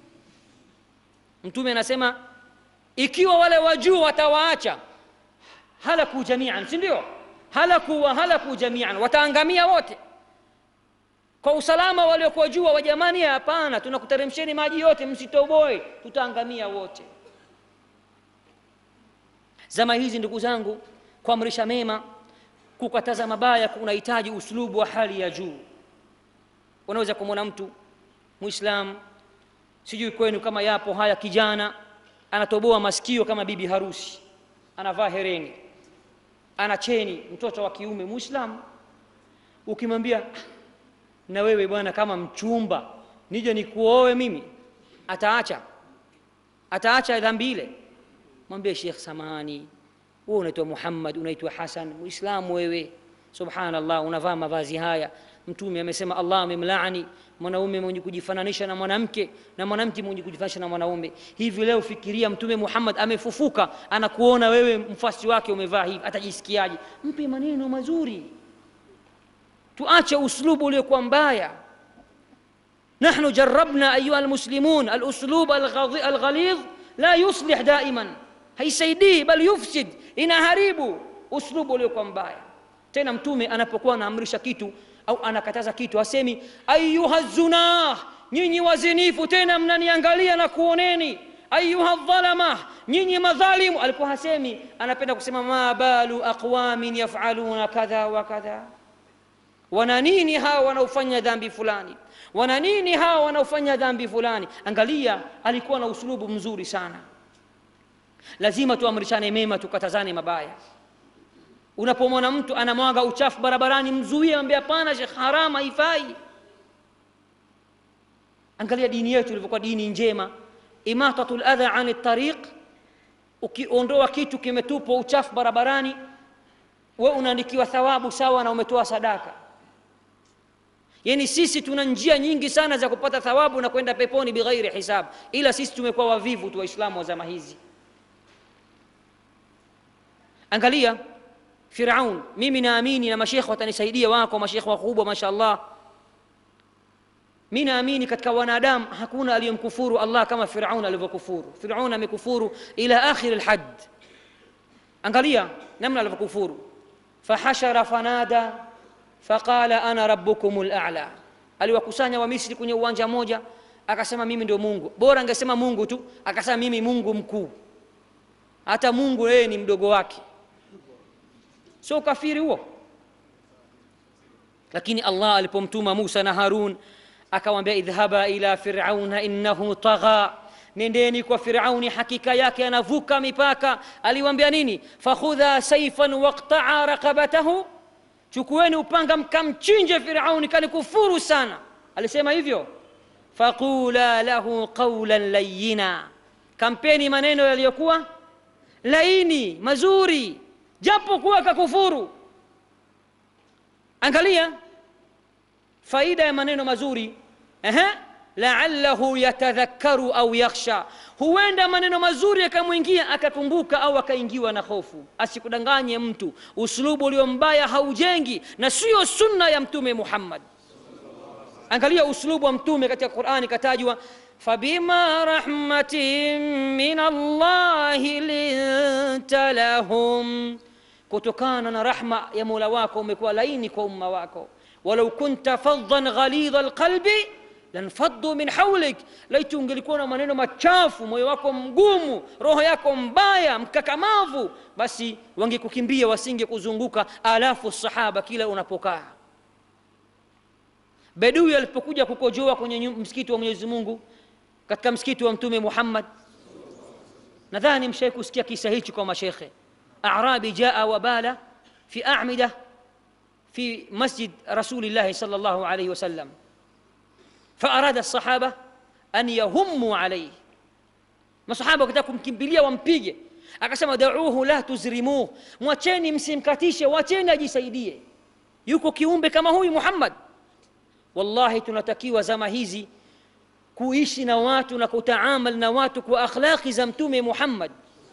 mtume anasema ikiwa wale wa juu watawaacha halaku jamian si ndio halaku wa halaku jamian wataangamia wote kwa usalama waliokuwa juu wa jamani hapana tunakuteremsheni maji yote msitoboe tutaangamia wote zama hizi ndugu zangu kuamrisha mema kukataza mabaya kunahitaji uslubu wa hali ya juu unaweza kumwona mtu muislam sijui kwenu kama yapo haya kijana anatoboa masikio kama bibi harusi anavaa hereni ana cheni mtoto wa kiume muislamu ukimwambia na wewe bwana kama mchumba nije nikuoe mimi ataacha ataacha dhambi ile mwambie shekh samahani wewe unaitwa muhammad unaitwa hasan muislamu wewe subhanallah unavaa mavazi haya mtume amesema allah amemlaani mwanaume mwenye kujifananisha na mwanamke na mwanamke mwenye kujifananisha na mwanaume hivi leo fikiria mtume muhammad amefufuka anakuona wewe mfasi wake umevaa hivi atajisikiaje mpe maneno mazuri tuache uslubu uliokuwa mbaya نحن جربنا أيها المسلمون الأسلوب الغض- الغليظ لا يصلح دائما haisaidii bali yufsid inaharibu uslubu uliokuwa mbaya tena mtume anapokuwa anaamrisha kitu au anakataza kitu asemi ayuha zunah nyinyi wazinifu tena mnaniangalia na kuoneni ayuha dhalama nyinyi madhalimu alikuwa hasemi anapenda kusema ma balu aqwamin yafaluna kadha wa kadha wana nini hawa wanaofanya dhambi fulani wana nini hawa wanaofanya dhambi fulani angalia alikuwa na usulubu mzuri sana lazima tuamrishane mema tukatazane mabaya unapomwona mtu anamwaga uchafu barabarani mzuie ambia hapana shekh haram haifai angalia dini yetu ilivyokuwa dini njema imatatu ladha ani tariq ukiondoa kitu kimetupwa uchafu barabarani we unaandikiwa thawabu sawa na umetoa sadaka yaani sisi tuna njia nyingi sana za kupata thawabu na kwenda peponi bighairi hisab ila sisi tumekuwa wavivu tu waislamu wa zama hizi angalia firaun mimi naamini na mashekhe watanisaidia wako mashekhe wakubwa masha allah mi naamini katika wanadamu hakuna aliyemkufuru allah kama firaun alivyokufuru firaun amekufuru ila akhiri lhad angalia namna alivyokufuru fahashara fanada faqala ana rabbukum lala aliwakusanya wamisri kwenye uwanja moja akasema mimi ndio mungu bora angesema mungu tu akasema mimi mungu mkuu hata mungu yeye ni mdogo wake sio ukafiri huo lakini allah alipomtuma musa na harun akawambia idhhaba ila firauna innahu tagha nendeni kwa firauni hakika yake anavuka mipaka aliwambia nini fakhudha saifan waqtaa raqabatahu chukueni upanga mkamchinje firauni kanikufuru sana alisema hivyo faqula lahu qaulan layina kampeni maneno yaliyokuwa laini mazuri japo kuwa kakufuru angalia faida ya maneno mazuri Ehe, laallahu yatadhakkaru au yakhsha huenda maneno mazuri yakamwingia akakumbuka au akaingiwa na hofu asikudanganye mtu uslubu ulio mbaya haujengi na sio sunna ya mtume muhammad angalia uslubu wa mtume katika qurani katajwa fabima rahmatin min allahi linta lahum kutokana na rahma ya mola wako umekuwa laini kwa umma wako walau kunta faddan ghalidha alqalbi lanfaddu min haulik laiti ungelikuwa na maneno machafu moyo wako mgumu roho yako mbaya mkakamavu basi wangekukimbia wasinge kuzunguka alafu sahaba kila unapokaa bedui alipokuja kukojoa kwenye nyu- msikiti wa mwenyezi mungu katika msikiti wa mtume muhammad nadhani mshai kusikia kisa hichi kwa mashekhe arabi jaa wabala fi amida في مسجد رسول الله صلى الله عليه وسلم فأراد الصحابة أن يهموا عليه masahaba wakataka kumkimbilia wampige akasema dauhu la tuzrimuh mwacheni msimkatishe wacheni ajisaidie yuko kiumbe kama huyu muhammad wallahi tunatakiwa zama hizi kuishi na watu na kutaamal na watu kwa akhlaqi za mtume muhammad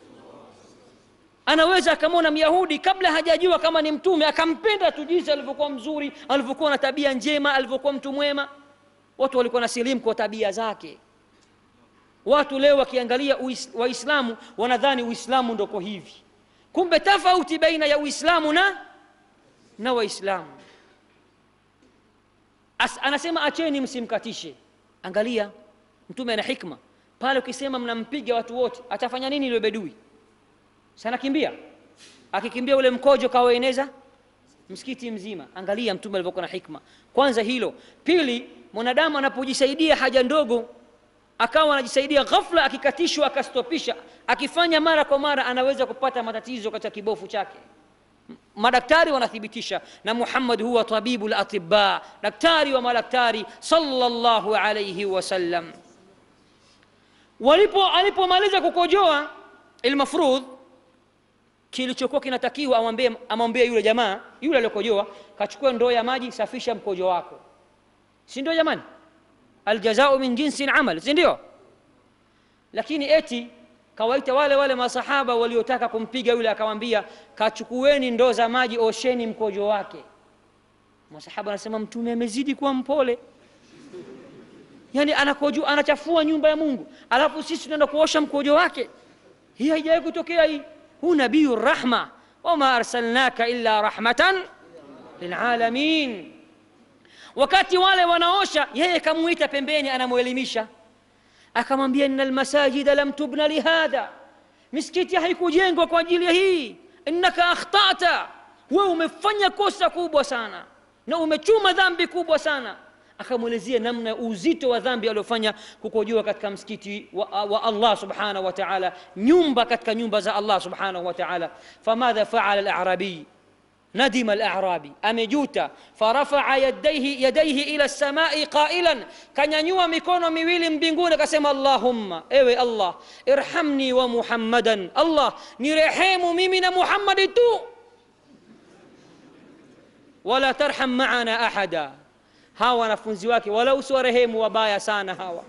anaweza akamwona myahudi kabla hajajua kama ni mtume akampenda tu jinsi alivyokuwa mzuri alivyokuwa na tabia njema alivyokuwa mtu mwema watu walikuwa na silimu kwa tabia zake watu leo wakiangalia uis, waislamu wanadhani uislamu ndoko hivi kumbe tofauti baina ya uislamu na na waislamu As, anasema acheni msimkatishe angalia mtume ana hikma pale ukisema mnampiga watu wote atafanya nini yule bedui sana kimbia akikimbia ule mkojo kawaeneza msikiti mzima angalia mtume alivyokuwa na hikma kwanza hilo pili mwanadamu anapojisaidia haja ndogo akawa anajisaidia ghafla akikatishwa akastopisha akifanya mara kwa mara anaweza kupata matatizo katika kibofu chake madaktari wanathibitisha na muhammad huwa tabibu latibba daktari wa madaktari sallallahu alayhi wasallam walipo alipomaliza kukojoa ilmafrudh kilichokuwa kinatakiwa amwambie amwambie yule jamaa yule aliyokojoa kachukua ndoo ya maji safisha mkojo wako si ndio jamani aljazau min jinsi amal si ndio lakini eti kawaita wale wale masahaba waliotaka kumpiga yule akawambia kachukueni ndoo za maji osheni mkojo wake masahaba anasema mtume amezidi kuwa mpole yani anakoju anachafua nyumba ya mungu alafu sisi tunaenda kuosha mkojo wake hii haijawahi kutokea hii huu nabiyu rahma wama arsalnaka illa rahmatan lilalamin wakati wale wanaosha yeye kamuita pembeni anamwelimisha akamwambia inna almasajida lam tubna lihadha misikiti haikujengwa kwa ajili ya hii innaka akhtata wewe umefanya kosa kubwa sana na umechuma dhambi kubwa sana akamwelezea namna uzito wa dhambi aliofanya kukojoa katika msikiti wa, wa allah subhanahu wa taala nyumba katika nyumba za allah subhanahu wa taala famadha faala alarabiy ندم الأعرابي أمجوتا فرفع يديه يديه إلى السماء قائلا كان ينوى ميكونو ميويل مبنغون كسم اللهم إيوي الله ارحمني ومحمدا الله نرحم ميمنا محمد تو ولا ترحم معنا أحدا hawa wanafunzi wake wala usiwarehemu wabaya sana hawa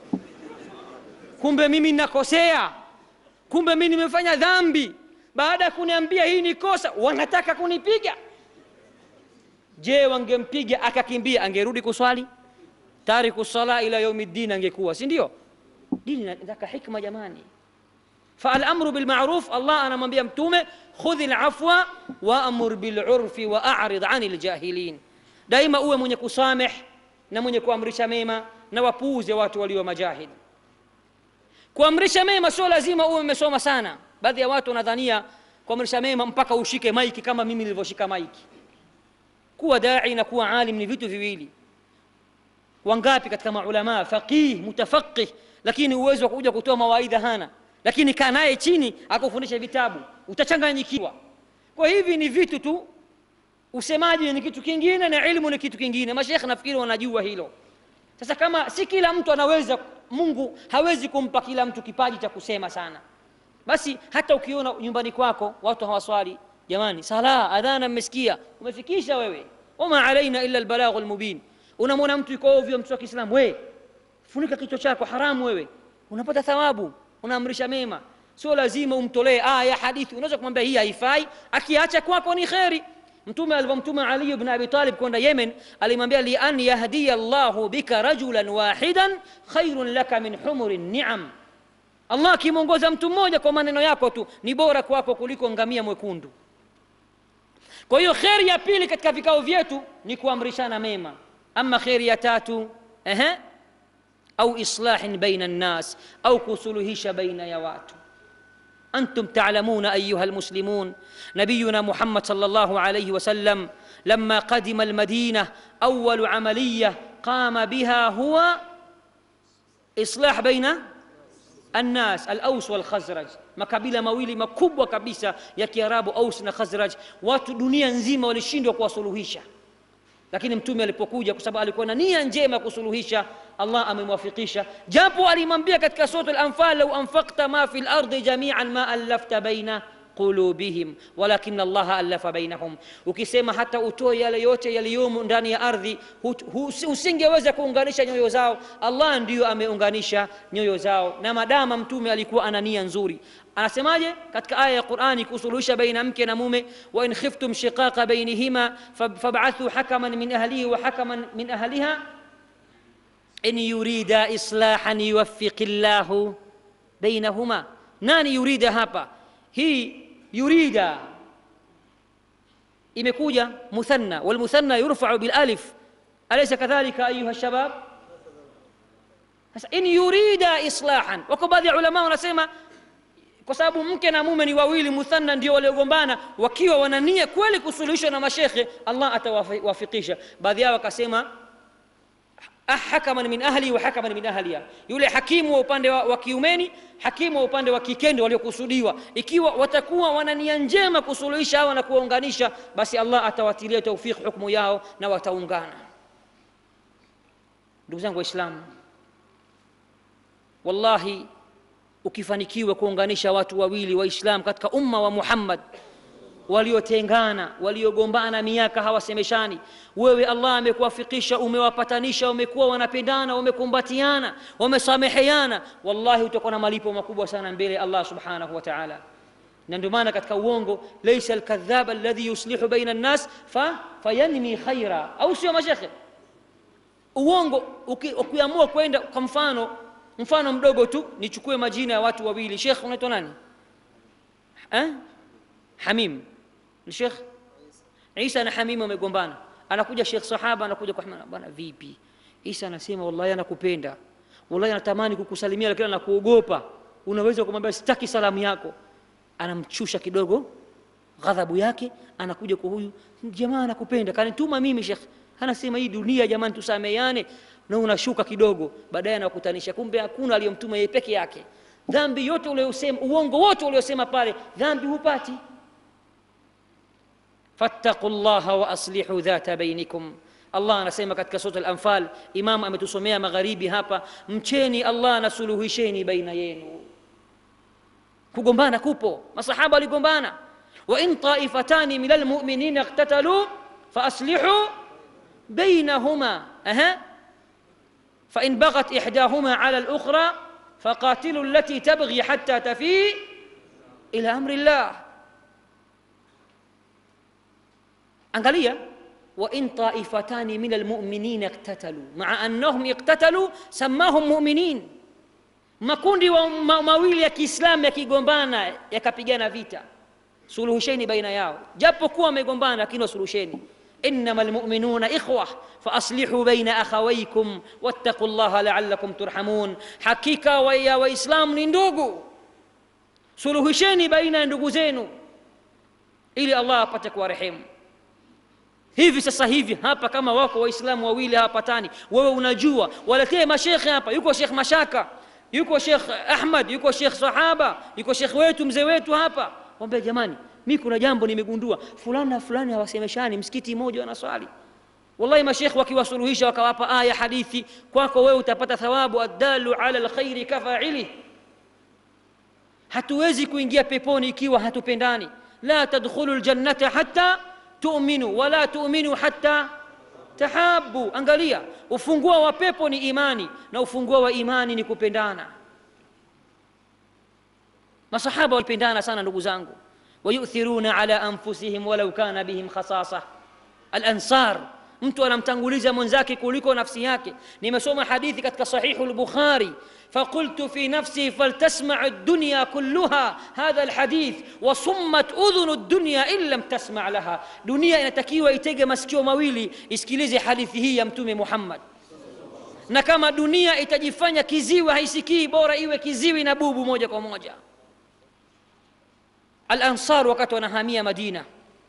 kumbe mimi nakosea kumbe mimi nimefanya dhambi baada ya kuniambia hii ni kosa wanataka kunipiga je wangempiga akakimbia angerudi kuswali tariku sala ila yaumiddin angekuwa si ndio dini inataka hikma jamani فالامر بالمعروف الله انا mwambia mtume khudhi alafwa waamur bilurfi waarid ani ljahilin daima uwe mwenye kusameh na mwenye kuamrisha mema na wapuuze watu walio majahid kuamrisha mema sio lazima uwe umesoma sana baadhi ya watu wanadhania kuamrisha mema mpaka ushike maiki kama mimi nilivyoshika maiki kuwa dai na kuwa alim ni vitu viwili wangapi katika maulamaa faqih mutafaqih lakini uwezo wa kuja kutoa mawaidha hana lakini kaa naye chini akufundisha vitabu utachanganyikiwa kwa hivi ni vitu tu usemaji ni kitu kingine na ilmu ni kitu kingine mashekhe nafikiri wanajua hilo sasa kama si kila mtu anaweza mungu hawezi kumpa kila mtu kipaji cha kusema sana basi hata ukiona nyumbani kwako watu hawaswali jamani sala adhana mmesikia umefikisha wewe wama alaina illa albalaghu almubin unamwona mtu yuko ovyo mtu wa kiislamu we funika kichwa chako haramu wewe unapata thawabu unaamrisha mema sio lazima umtolee aya hadithi unaweza kumwambia hii haifai akiacha kwako ni kheri mtume alivyomtuma ali ibn abi talib kwenda yemen alimwambia li an yahdiya llahu bika rajulan wahidan khairun laka min humuri niam allah akimwongoza mtu mmoja kwa maneno yako tu ni bora kwako kuliko ngamia mwekundu kwa hiyo kheri ya pili katika vikao vyetu ni kuamrishana mema ama kheri ya tatu ehe au islahin baina nnas au kusuluhisha baina ya watu أنتم تعلمون أيها المسلمون نبينا محمد صلى الله عليه وسلم لما قدم المدينة أول عملية قام بها هو إصلاح بين الناس الأوس والخزرج makabila mawili makubwa kabisa ya kiarabu aus na khazraj watu dunia nzima walishindwa kuwasuluhisha lakini mtume alipokuja kwa sababu alikuwa na nia njema kusuluhisha allah amemwafikisha japo alimwambia katika sura al-anfal lau anfaqta ma fi lardi jamian ma allafta baina qulubihim walakin allaha allafa bainahum ukisema hata utoe yale yote yaliyomo ndani ya ardhi usingeweza kuunganisha nyoyo zao allah ndiyo ameunganisha nyoyo zao na madama mtume alikuwa ana nia nzuri anasemaje katika aya ya qurani kusuluhisha baina mke na mume wa in khiftum shiqaqa bainihima fab'athu hakaman min ahlihi wa hakaman min ahliha in yurida islahan yuwaffiqi llahu bainahuma nani yurida hapa hii yurida imekuja muthanna walmuthanna yurfau bilalif alaysa kadhalika ayuha shabab sasa in yurida islahan wako baadhi ya ulama wanasema kwa sababu mke na mume ni wawili muthanna ndio waliogombana wakiwa wanania kweli kusuluhishwa na mashekhe allah atawafikisha baadhi yao wakasema hakaman min ahli wa hakaman min ahliha yule hakimu wa upande wa, wa kiumeni hakimu wa upande wa kikende waliokusudiwa ikiwa watakuwa wana nia njema kusuluhisha hawa na kuwaunganisha basi allah atawatilia taufiki hukmu yao na wataungana ndugu zangu waislamu wallahi ukifanikiwa kuunganisha watu wawili waislam katika umma wa muhammad waliotengana waliogombana miaka hawasemeshani wewe allah amekuwafikisha umewapatanisha umekuwa wanapendana wamekumbatiana wamesameheana wallahi utakuwa na malipo makubwa sana mbele ya allah subhanahu wa taala na ndio maana katika uongo laisa alkadhab alladhi yuslihu baina nnas fa, fayanmi khaira au sio mashekhe uongo ukiamua kwenda kwa mfano mfano mdogo tu nichukue majina ya watu wawili shekh unaitwa nani eh? hamim ni shekh isa na hamim wamegombana anakuja shekh sahaba anakuja kwa bwana vipi isa anasema wallahi anakupenda wallahi anatamani kukusalimia lakini anakuogopa unaweza kumwambia sitaki salamu yako anamchusha kidogo ghadhabu yake anakuja kwa huyu jamaa anakupenda kanituma mimi shekh anasema hii dunia jamani tusameane na unashuka kidogo baadaye anakutanisha kumbe hakuna aliyomtuma yeye peke yake dhambi yote uliyosema uongo wote uliosema pale dhambi hupati fattaqu llaha wa aslihu dhata bainikum allah anasema katika sura al-anfal imam ametusomea magharibi hapa mcheni allah na suluhisheni baina yenu kugombana kupo masahaba waligombana wa in taifatani min almu'minina iqtatalu fa aslihu bainahuma aha فإن بغت إحداهما على الأخرى فقاتلوا التي تبغي حتى تفيء إلى أمر الله angalia وإن طائفتان من المؤمنين اقتتلوا مع أنهم اقتتلوا سماهم مؤمنين makundi wa ma, mawili ya kiislamu yakigombana yakapigana vita suluhisheni baina yao japo kuwa wamegombana lakini wasuluhisheni انما المؤمنون اخوه فاصلحوا بين اخويكم واتقوا الله لعلكم ترحمون حقيقه ويا واسلام ni ndugu suluhisheni baina ya ndugu zenu ili allah apate kuwarehemu hivi sasa hivi hapa kama wako waislamu wawili hawapatani wewe unajua waletee mashekhe hapa yuko shekh mashaka yuko shekh ahmad yuko shekh sahaba yuko shekh wetu mzee wetu hapa wambia jamani mi kuna jambo nimegundua fulani na fulani hawasemeshani msikiti mmoja wanaswali wallahi mashekh wakiwasuluhisha wakawapa aya hadithi kwako wewe utapata thawabu addalu ala lkhairi kafaili hatuwezi kuingia peponi ikiwa hatupendani la tadkhulu ljannata hatta tu'minu wala tu'minu hatta tahabu angalia ufunguo wa pepo ni imani na ufunguo wa imani ni kupendana masahaba walipendana sana ndugu zangu wayuthiruna ala anfusihim walau kana bihim khasasa alansar mtu anamtanguliza mwenzake kuliko nafsi yake nimesoma hadithi katika sahihu lbukhari فقلت في نفسي فلتسمع الدنيا كلها هذا الحديث وصمت أذن الدنيا إن لم تسمع لها دنيا inatakiwa itege masikio mawili isikilize hadithi hii ya mtume Muhammad na kama dunia itajifanya kiziwi haisikii bora iwe kiziwi na bubu moja kwa moja al-ansar wakati wanahamia Madina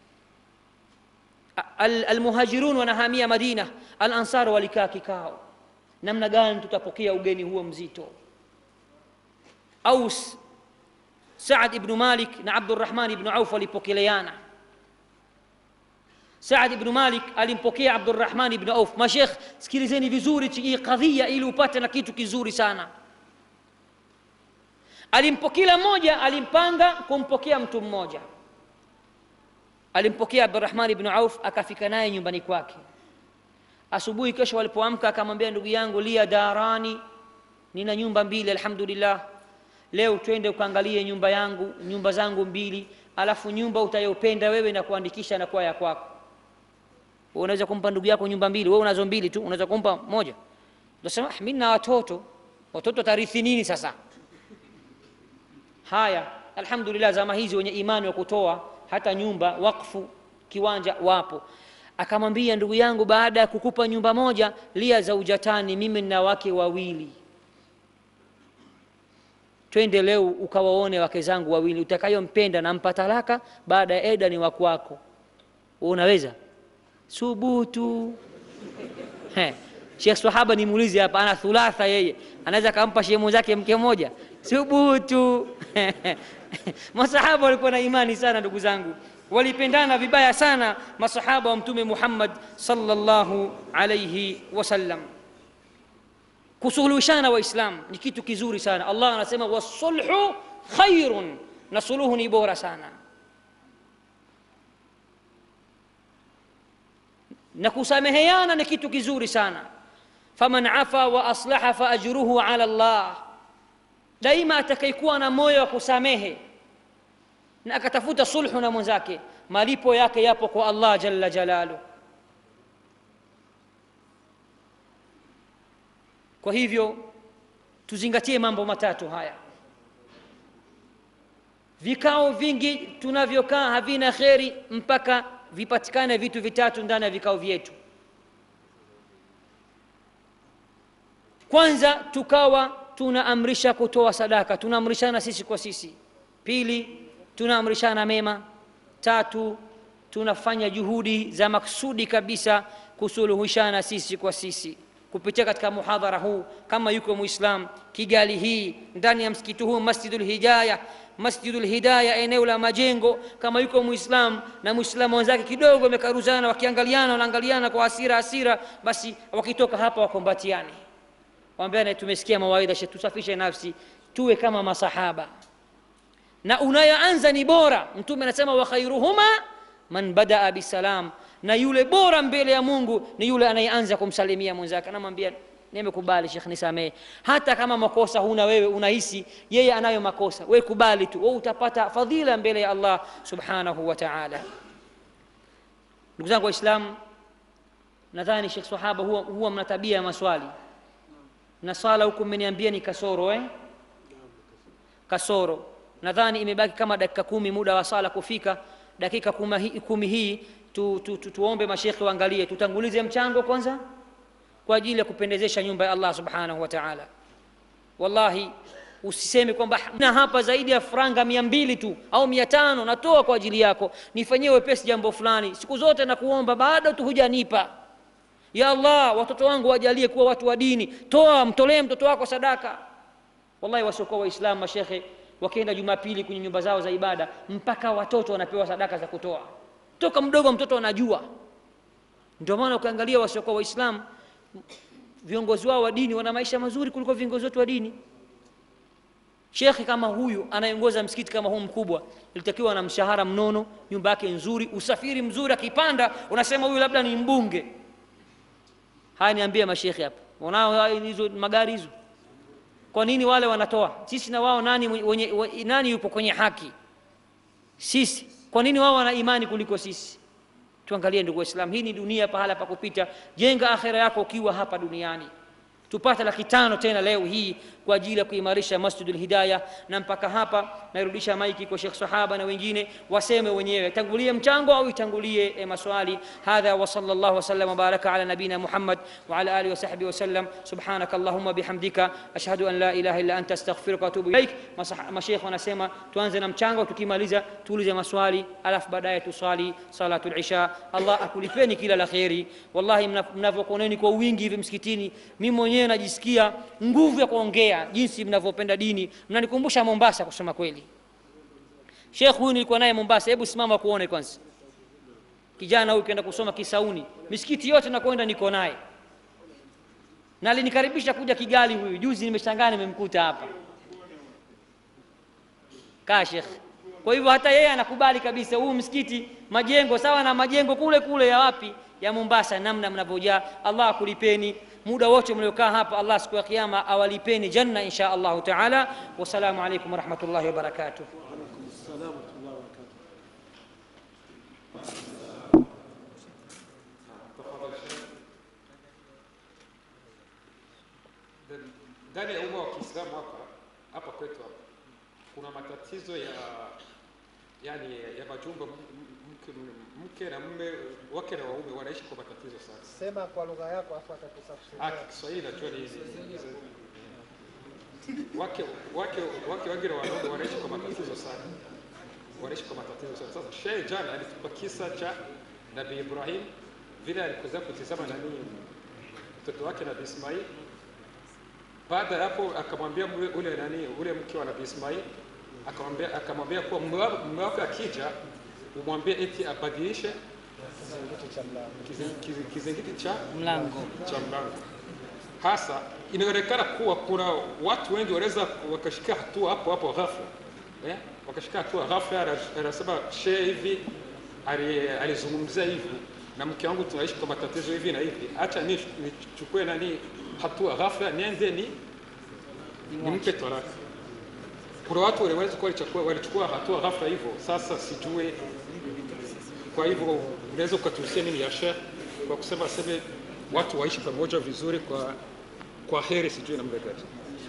al-muhajirun wanahamia Madina al-ansar walikaa kikao namna gani tutapokea ugeni huo mzito aus saad ibnu malik na abdurahman ibnu auf walipokeleana Saad ibn Malik alimpokea Abdurrahman ibn Auf. Mashekh, sikilizeni vizuri hii kadhia ili upate na kitu kizuri sana. Alimpo kila mmoja alimpanga kumpokea mtu mmoja. Alimpokea Abdurrahman ibn Auf, akafika naye nyumbani kwake. Asubuhi kesho walipoamka, akamwambia ndugu yangu, lia darani, nina nyumba mbili, alhamdulillah. Leo twende ukaangalie nyumba yangu, nyumba zangu mbili, alafu nyumba utayopenda wewe na kuandikisha na kuwa ya kwako. Wewe unaweza kumpa ndugu yako nyumba mbili, wewe unazo mbili tu, unaweza kumpa moja. Unasema ah, mimi na watoto, watoto tarithi nini sasa? Haya, alhamdulillah, zama hizi wenye imani wa kutoa hata nyumba wakfu, kiwanja wapo. Akamwambia ndugu yangu, baada ya kukupa nyumba moja, lia zaujatani, mimi nina wake wawili, twende leo ukawaone wake zangu wawili, utakayompenda nampa talaka, baada ya eda ni wakwako. Unaweza subutu He. Sheikh Swahaba nimuulize hapa, ana thulatha yeye, anaweza kampa shehe mwenzake mke mmoja? Subutu masahaba walikuwa na imani sana, ndugu zangu, walipendana vibaya sana masahaba wa Mtume Muhammad sallallahu alayhi wasallam. Kusuluhishana Waislamu ni kitu kizuri sana. Allah anasema wasulhu khairun, na suluhu ni bora sana. na kusameheana ni kitu kizuri sana. faman afa wa aslaha fa ajruhu ala Allah, daima atakayekuwa na moyo wa kusamehe na akatafuta sulhu na mwenzake, malipo yake yapo kwa Allah jalla jalalu. Kwa hivyo tuzingatie mambo matatu haya. Vikao vingi tunavyokaa havina kheri mpaka vipatikane vitu vitatu ndani ya vikao vyetu. Kwanza, tukawa tunaamrisha kutoa sadaka, tunaamrishana sisi kwa sisi. Pili, tunaamrishana mema. Tatu, tunafanya juhudi za maksudi kabisa kusuluhishana sisi kwa sisi kupitia katika muhadhara huu. Kama yuko Muislam Kigali hii ndani ya msikiti huu Masjidul Hidayah Masjidul Hidayah, eneo la Majengo. Kama yuko Muislam na Muislamu wenzake kidogo wamekaruzana, wakiangaliana, wanaangaliana kwa hasira hasira, basi wakitoka hapa wakombatiane, waambiane, tumesikia mawaidha, tusafishe nafsi, tuwe kama masahaba, na unayoanza ni bora. Mtume anasema wa khairuhuma man badaa bisalam, na yule bora mbele ya Mungu ni yule anayeanza kumsalimia mwenzake, anamwambia nimekubali Sheikh, nisamehe. Hata kama makosa huna wewe, unahisi yeye anayo makosa, wewe kubali tu, wewe utapata fadhila mbele ya Allah subhanahu wa ta'ala. Ndugu zangu Waislamu, nadhani Sheikh Sahaba huwa, huwa mna tabia ya maswali na swala huku, mmeniambia ni kasoro eh? Kasoro nadhani imebaki kama dakika kumi muda wa sala kufika. Dakika kumi hii tu, tu, tu, tuombe mashekhe waangalie, tutangulize mchango kwanza kwa ajili ya kupendezesha nyumba ya Allah subhanahu wa ta'ala. Wallahi, usiseme kwamba na hapa zaidi ya franga mia mbili tu au mia tano natoa kwa ajili yako, nifanyie wepesi jambo fulani. Siku zote nakuomba, bado tu hujanipa. Ya Allah, watoto wangu wajalie kuwa watu wa dini, toa, mtolee mtoto wako sadaka. Wallahi, wasiokuwa Waislamu mashekhe wakienda Jumapili kwenye nyumba zao za ibada, mpaka watoto wanapewa sadaka za kutoa, toka mdogo mtoto anajua. Ndio maana ukiangalia wasiokuwa Waislamu viongozi wao wa dini wana maisha mazuri kuliko viongozi wetu wa dini. Shekhi kama huyu anayeongoza msikiti kama huu mkubwa, ilitakiwa na mshahara mnono, nyumba yake nzuri, usafiri mzuri, akipanda unasema huyu labda ni mbunge. Haya, niambie mashekhi hapa, wanao hizo magari hizo? Kwa nini wale wanatoa? Sisi na wao nani, wenye, nani yupo kwenye haki? Sisi. Kwa nini wao wana imani kuliko sisi? Tuangalie ndugu Waislamu, hii ni dunia, pahala pa kupita. Jenga akhera yako ukiwa hapa duniani. Tupate laki tano tena leo hii kwa ajili ya kuimarisha Masjidul Hidayah. Na mpaka hapa nairudisha maiki kwa Sheikh Sahaba na wengine waseme wenyewe, tangulie mchango au itangulie e, maswali. Hadha wa sallallahu wasallam wa baraka ala nabina Muhammad wa ala alihi wa sahbihi wa sallam. Subhanaka allahumma bihamdika ashhadu an la ilaha illa anta astaghfiruka wa atubu ilaik. Mashaikh wanasema tuanze na mchango, tukimaliza tuulize maswali, alafu baadaye tuswali salatul isha. Allah akulipeni kila la kheri. Wallahi, mnavyokuoneni kwa wingi hivi msikitini, mimi mwenyewe najisikia nguvu ya kuongea jinsi mnavyopenda dini. Mnanikumbusha Mombasa kusema kweli. Sheikh huyu nilikuwa naye Mombasa, hebu simama kuone kwanza. kijana huyu kaenda kusoma Kisauni, misikiti yote nakwenda niko naye, na alinikaribisha kuja Kigali. Huyu juzi nimeshangaa nimemkuta hapa kaa Sheikh. Kwa hivyo hata yeye anakubali kabisa huu msikiti, majengo sawa na majengo kule kule ya wapi ya Mombasa, namna mnavyojaa. Allah akulipeni muda wote mliokaa hapa, Allah siku ya Kiyama awalipeni janna insha Allahu taala. Wassalamu alaikum warahmatullahi wabarakatuh. ndani ya umma wa Kiislamu hapa hapa kwetu hapa kuna matatizo ya yani ya majumba m- m- mke, mke na mume wake na waume wanaishi kwa matatizo sana. Sema kwa lugha yako afu atakusafsiria. Ah, Kiswahili najua ni hizi wake wake wake wengi na wanaume wanaishi kwa matatizo sana, wanaishi kwa matatizo sana. Sasa shehe jana alitupa kisa cha Nabii Ibrahim vile alikuza kutizama nani mtoto wake Nabii Ismail. Baada ya hapo akamwambia mle- ule nani ule mke wa Nabii Ismail akamwambia akamwambia kuwa mume wako mume wako akija umwambie eti abadilishe Kizingiti cha mlango. kizi- kizi- kizingiti cha Mlango cha mlango. Hasa inaonekana kuwa kuna watu wengi wanaweza wakashika hatua hapo hapo ghafla eh? wakashika hatua ghafla. ana- Anasema shehe hivi ali- alizungumzia hivi na mke wangu tunaishi kwa matatizo hivi na hivi, acha ni- nichukue nani hatua ghafla, niende ni nimpe talaka. Kuna watu waliweza kuwa walichukua, walichukua hatua ghafla hivyo. Sasa sijui, kwa hivyo unaweza ukatuhusia nini ya Sheikh kwa kusema seme watu waishi pamoja vizuri kwa kwa heri, sijui namna gani?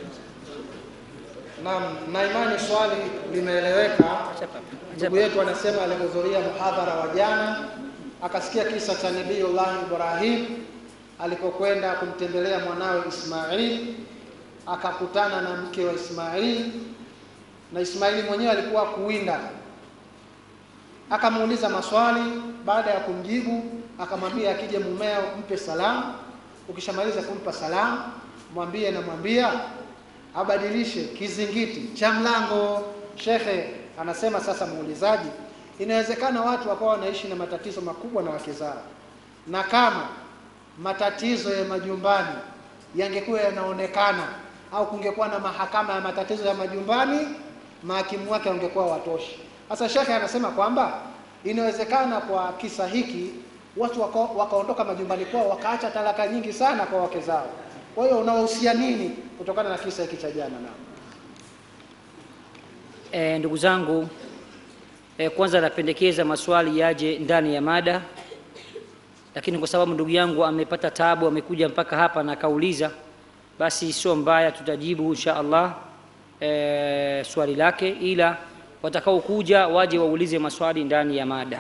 Naam, na imani swali limeeleweka. Ndugu yetu anasema alihudhuria muhadhara wa jana, akasikia kisa cha Nabiyullah Ibrahim alipokwenda kumtembelea mwanawe Ismail, akakutana na mke wa Ismail na Ismaili mwenyewe alikuwa kuwinda. Akamuuliza maswali, baada ya kumjibu akamwambia akija mumeo mpe salamu, ukishamaliza kumpa salamu mwambie namwambia abadilishe kizingiti cha mlango. Shekhe anasema sasa, muulizaji, inawezekana watu wakawa wanaishi na matatizo makubwa na wake zao, na kama matatizo ya majumbani yangekuwa yanaonekana au kungekuwa na mahakama ya matatizo ya majumbani, mahakimu wake wangekuwa watoshi. Sasa shekhe anasema kwamba inawezekana kwa kisa hiki watu waka- wakaondoka majumbani kwao wakaacha talaka nyingi sana kwa wake zao. Kwa hiyo unawahusia nini kutokana na kisa hiki cha jana? Na E, ndugu zangu e, kwanza napendekeza maswali yaje ndani ya mada, lakini kwa sababu ndugu yangu amepata taabu, amekuja mpaka hapa na akauliza, basi sio mbaya, tutajibu insha Allah e, swali lake, ila watakaokuja waje waulize maswali ndani ya mada.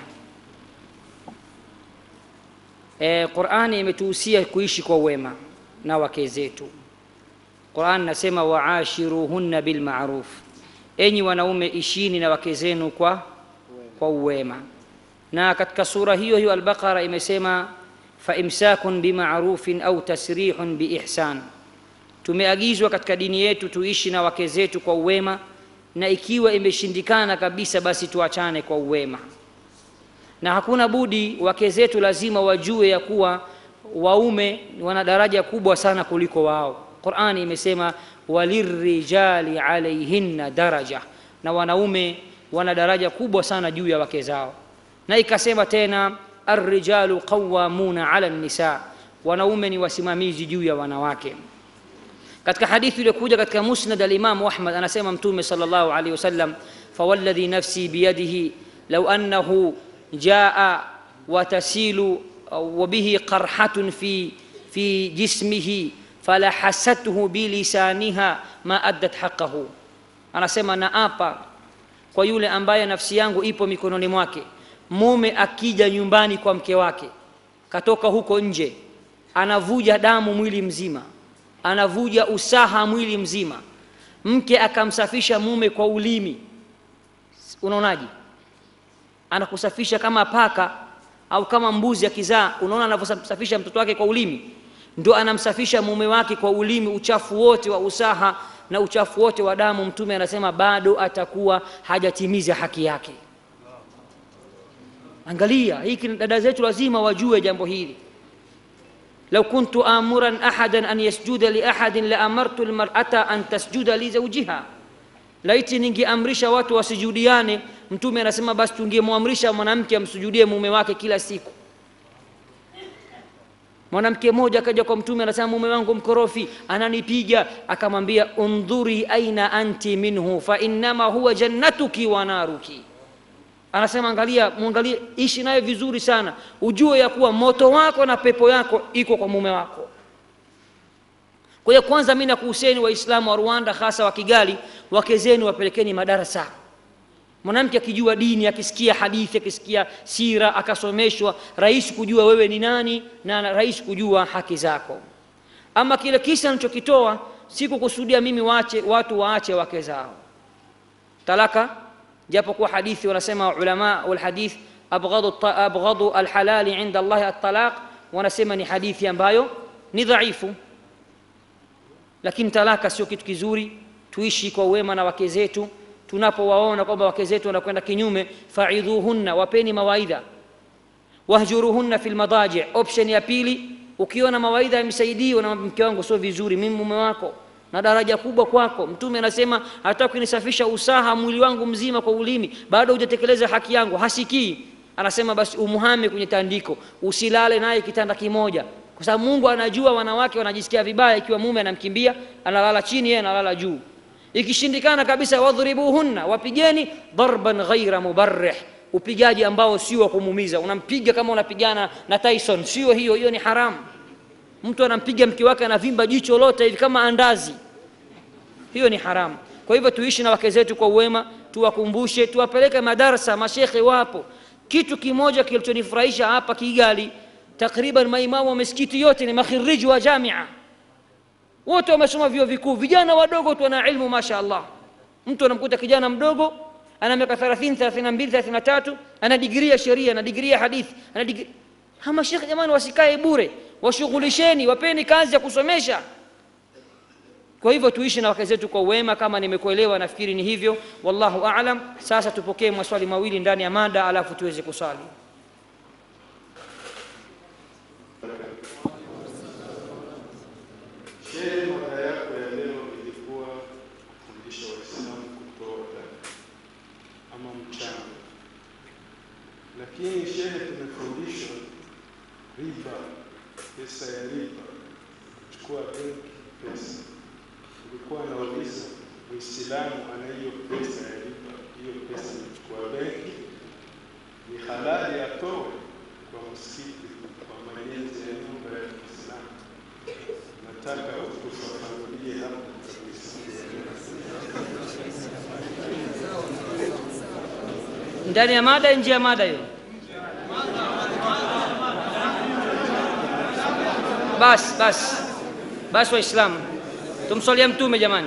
E, Qur'ani imetuhusia kuishi kwa wema na wake zetu. Qur'an nasema waashiruhunna bil ma'ruf, enyi wanaume ishini na wake zenu kwa kwa uwema. Na katika sura hiyo hiyo Al-Baqara imesema fa imsakun bima'rufin au tasrihun biihsan, tumeagizwa katika dini yetu tuishi na wake zetu kwa uwema, na ikiwa imeshindikana kabisa, basi tuachane kwa uwema na hakuna budi wake zetu lazima wajue ya kuwa waume wana daraja kubwa sana kuliko wao. Qur'ani imesema walirrijali alaihinna daraja, na wanaume wana daraja kubwa sana juu ya wake zao, na ikasema tena arrijalu qawwamuna ala nisa, wanaume ni wasimamizi juu ya wanawake. katika hadithi iliyokuja katika musnad alimamu ahmad anasema mtume sallallahu alaihi wasallam fawalladhi nafsi biyadihi lau annahu jaa watasilu wabihi qarhatun fi, fi jismihi falahasathu bilisaniha ma addat haqqahu anasema naapa kwa yule ambaye nafsi yangu ipo mikononi mwake mume akija nyumbani kwa mke wake katoka huko nje anavuja damu mwili mzima anavuja usaha mwili mzima mke akamsafisha mume kwa ulimi unaonaje anakusafisha kama paka au kama mbuzi akizaa unaona anavyosafisha mtoto wake kwa ulimi ndo anamsafisha mume wake kwa ulimi uchafu wote wa usaha na uchafu wote wa damu mtume anasema bado atakuwa hajatimiza haki yake angalia hiki dada zetu lazima wajue jambo hili lau kuntu amuran ahadan an yasjuda liahadin laamartu lmarata an tasjuda lizaujiha laiti ningeamrisha watu wasujudiane mtume anasema basi tungemwamrisha mwanamke amsujudie mume wake kila siku mwanamke mmoja akaja kwa mtume anasema mume wangu mkorofi ananipiga akamwambia undhuri aina anti minhu fa innama huwa jannatuki wa naruki anasema angalia mwangalie ishi naye vizuri sana ujue ya kuwa moto wako na pepo yako iko kwa mume wako kwa hiyo kwanza mi nakuhuseni waislamu wa rwanda hasa wa kigali wake zenu wapelekeni madarasa mwanamke akijua dini akisikia hadithi akisikia sira akasomeshwa rahisi kujua wewe ni nani na rahisi kujua haki zako ama kile kisa nichokitoa si kukusudia mimi waache watu waache wake zao talaka japokuwa hadithi wanasema ulama walhadith abghadu, abghadu alhalali inda allahi altalaq wanasema ni hadithi ambayo ni dhaifu lakini talaka sio kitu kizuri tuishi kwa wema na wake zetu tunapowaona kwamba wake zetu wanakwenda kinyume faidhuhunna wapeni mawaidha wahjuruhunna fi lmadaji option ya pili ukiona mawaidha yamsaidii na mke wangu sio vizuri mimi mume wako na daraja kubwa kwako mtume anasema hata kunisafisha usaha mwili wangu mzima kwa ulimi bado hujatekeleza haki yangu hasikii anasema basi umuhame kwenye tandiko usilale naye kitanda kimoja kwa sababu mungu anajua wanawake wanajisikia vibaya ikiwa mume anamkimbia analala chini yeye analala juu ikishindikana kabisa wadhribuhunna wapigeni darban ghaira mubarrih upigaji ambao sio wa kumuumiza unampiga kama unapigana na tyson sio hiyo hiyo ni haramu mtu anampiga mke wake anavimba jicho lote hivi kama andazi hiyo ni haramu kwa hivyo tuishi na wake zetu kwa uwema tuwakumbushe tuwapeleke madarasa mashekhe wapo kitu kimoja kilichonifurahisha hapa kigali takriban maimamu wa misikiti yote ni makhiriji wa jamia wote wamesoma vyuo vikuu vijana wadogo tu wana ilmu masha allah mtu anamkuta kijana mdogo ana miaka 30 32 33 ana digrii ya sheria ana digrii ya hadithi ana digrii hama shekhe jamani wasikae bure washughulisheni wapeni kazi ya kusomesha kwa hivyo tuishi na wake zetu kwa wema kama nimekuelewa nafikiri ni hivyo wallahu alam sasa tupokee maswali mawili ndani ya mada alafu tuweze kusali Shehe, mada yako ya leo ilikuwa kufundisha Waislamu kutoa zaka ama mchango, lakini shehe, tumefundishwa riba, pesa ya riba, kuchukua benki pesa. Ulikuwa nauliza Muislamu ana hiyo pesa ya riba, hiyo pesa kuchukua benki ni halali atoe kwa msikiti, kwa majenzi ya nyumba ya Kiislamu? Nataka utufafanulie hapo kabisa. ndani ya mada nje ya mada hiyo basi basi basi waislamu tumswalia mtume jamani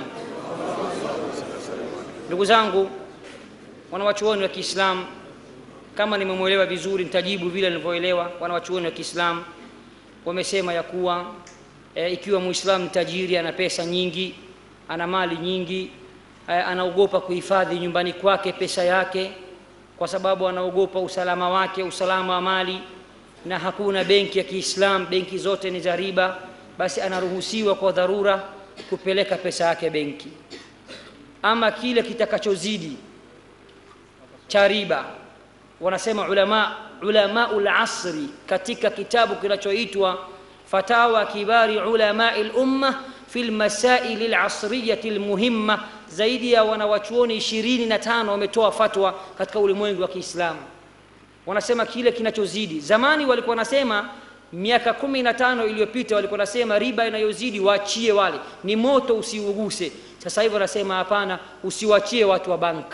ndugu zangu wanawachuoni wa kiislamu kama nimemwelewa vizuri nitajibu vile nilivyoelewa wanawachuoni wa kiislamu wamesema ya kuwa e, ikiwa muislamu tajiri ana pesa nyingi ana mali nyingi e, anaogopa kuhifadhi nyumbani kwake pesa yake kwa sababu anaogopa usalama wake usalama wa mali na hakuna benki ya kiislam benki zote ni za riba basi anaruhusiwa kwa dharura kupeleka pesa yake benki ama kile kitakachozidi cha riba wanasema ulama ulamau lasri katika kitabu kinachoitwa fatawa kibari ulamai lumma fi lmasaili lasriyati lmuhimma zaidi ya wanawachuoni ishirini na tano wametoa fatwa katika ulimwengu wa kiislamu wanasema kile kinachozidi zamani walikuwa wanasema miaka kumi na tano iliyopita walikuwa wanasema riba inayozidi waachie wale ni moto usiuguse sasa hivi wanasema hapana usiwachie watu wa bank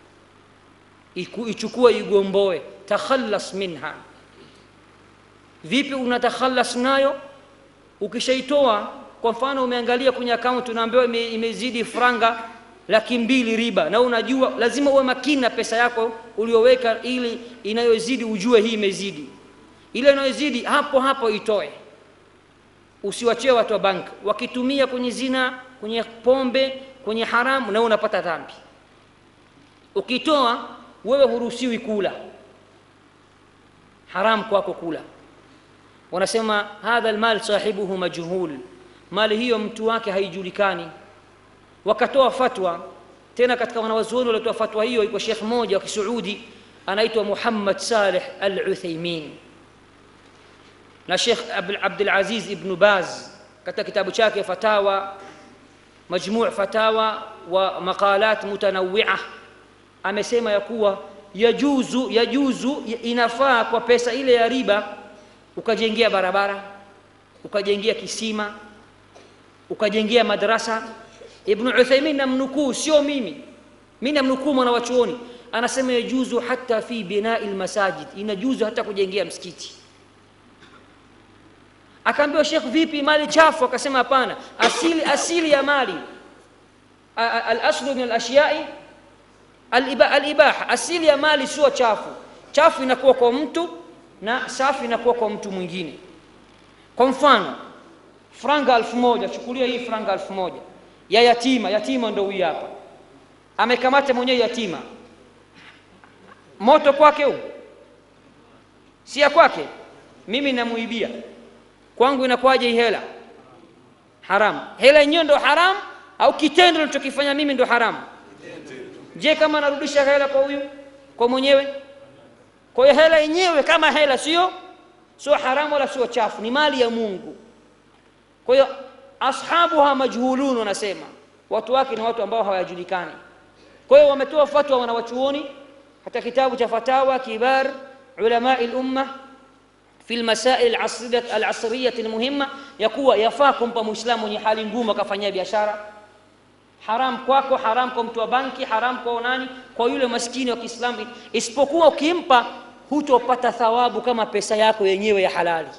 ichukue igomboe takhalas minha vipi unatakhalas nayo ukishaitoa kwa mfano umeangalia kwenye akaunti unaambiwa ime, imezidi franga laki mbili riba na unajua lazima uwe makini na pesa yako ulioweka ili inayozidi ujue hii imezidi ile inayozidi hapo hapo itoe usiwachie watu wa bank wakitumia kwenye zina kwenye pombe kwenye haramu na unapata dhambi ukitoa wewe huruhusiwi kula haram kwako kula wanasema hadha almal sahibuhu majhul mali hiyo mtu wake haijulikani wakatoa fatwa tena katika wanawazuoni waliotoa fatwa hiyo iko shekh mmoja wa kisuudi anaitwa muhammad saleh al uthaimin na shekh abdulaziz ibnu baz katika kitabu chake fatawa majmuu fatawa wa maqalat mutanawia amesema ya kuwa yajuzu yajuzu inafaa kwa pesa ile ya riba ukajengea barabara ukajengea kisima ukajengea madrasa ibnu uthaimin namnukuu sio mimi mi namnukuu mwana wa chuoni anasema yajuzu hata fi binai lmasajid inajuzu hata kujengea msikiti akaambiwa shekh vipi mali chafu akasema hapana asili, asili ya mali alaslu min alashyai alibaha asili ya mali sio chafu chafu inakuwa kwa mtu na safi inakuwa kwa mtu mwingine kwa mfano franga elfu moja chukulia hii franga elfu moja ya yatima yatima ndo huyu hapa amekamata mwenyewe yatima moto kwake huu si ya kwake mimi namuibia kwangu inakuwaje hii hela haramu hela yenyewe ndo haramu au kitendo nilichokifanya mimi ndo haramu je kama narudisha hela kwa huyu kwa mwenyewe kwa hiyo hela yenyewe kama hela sio sio haramu wala sio chafu ni mali ya mungu kwa hiyo ashabuha majhulun wanasema watu wake ni watu ambao hawajulikani kwa hiyo wametoa fatwa wanawachuoni katika kitabu cha fatawa kibar ulamai lumma fi lmasail alasriyati lmuhimma ya kuwa yafaa kumpa mwislamu mwenye hali ngumu akafanyia biashara haram kwako haram kwa mtu wa banki haram kwa nani kwa yule maskini wa kiislamu isipokuwa ukimpa hutopata thawabu kama pesa yako yenyewe ya halali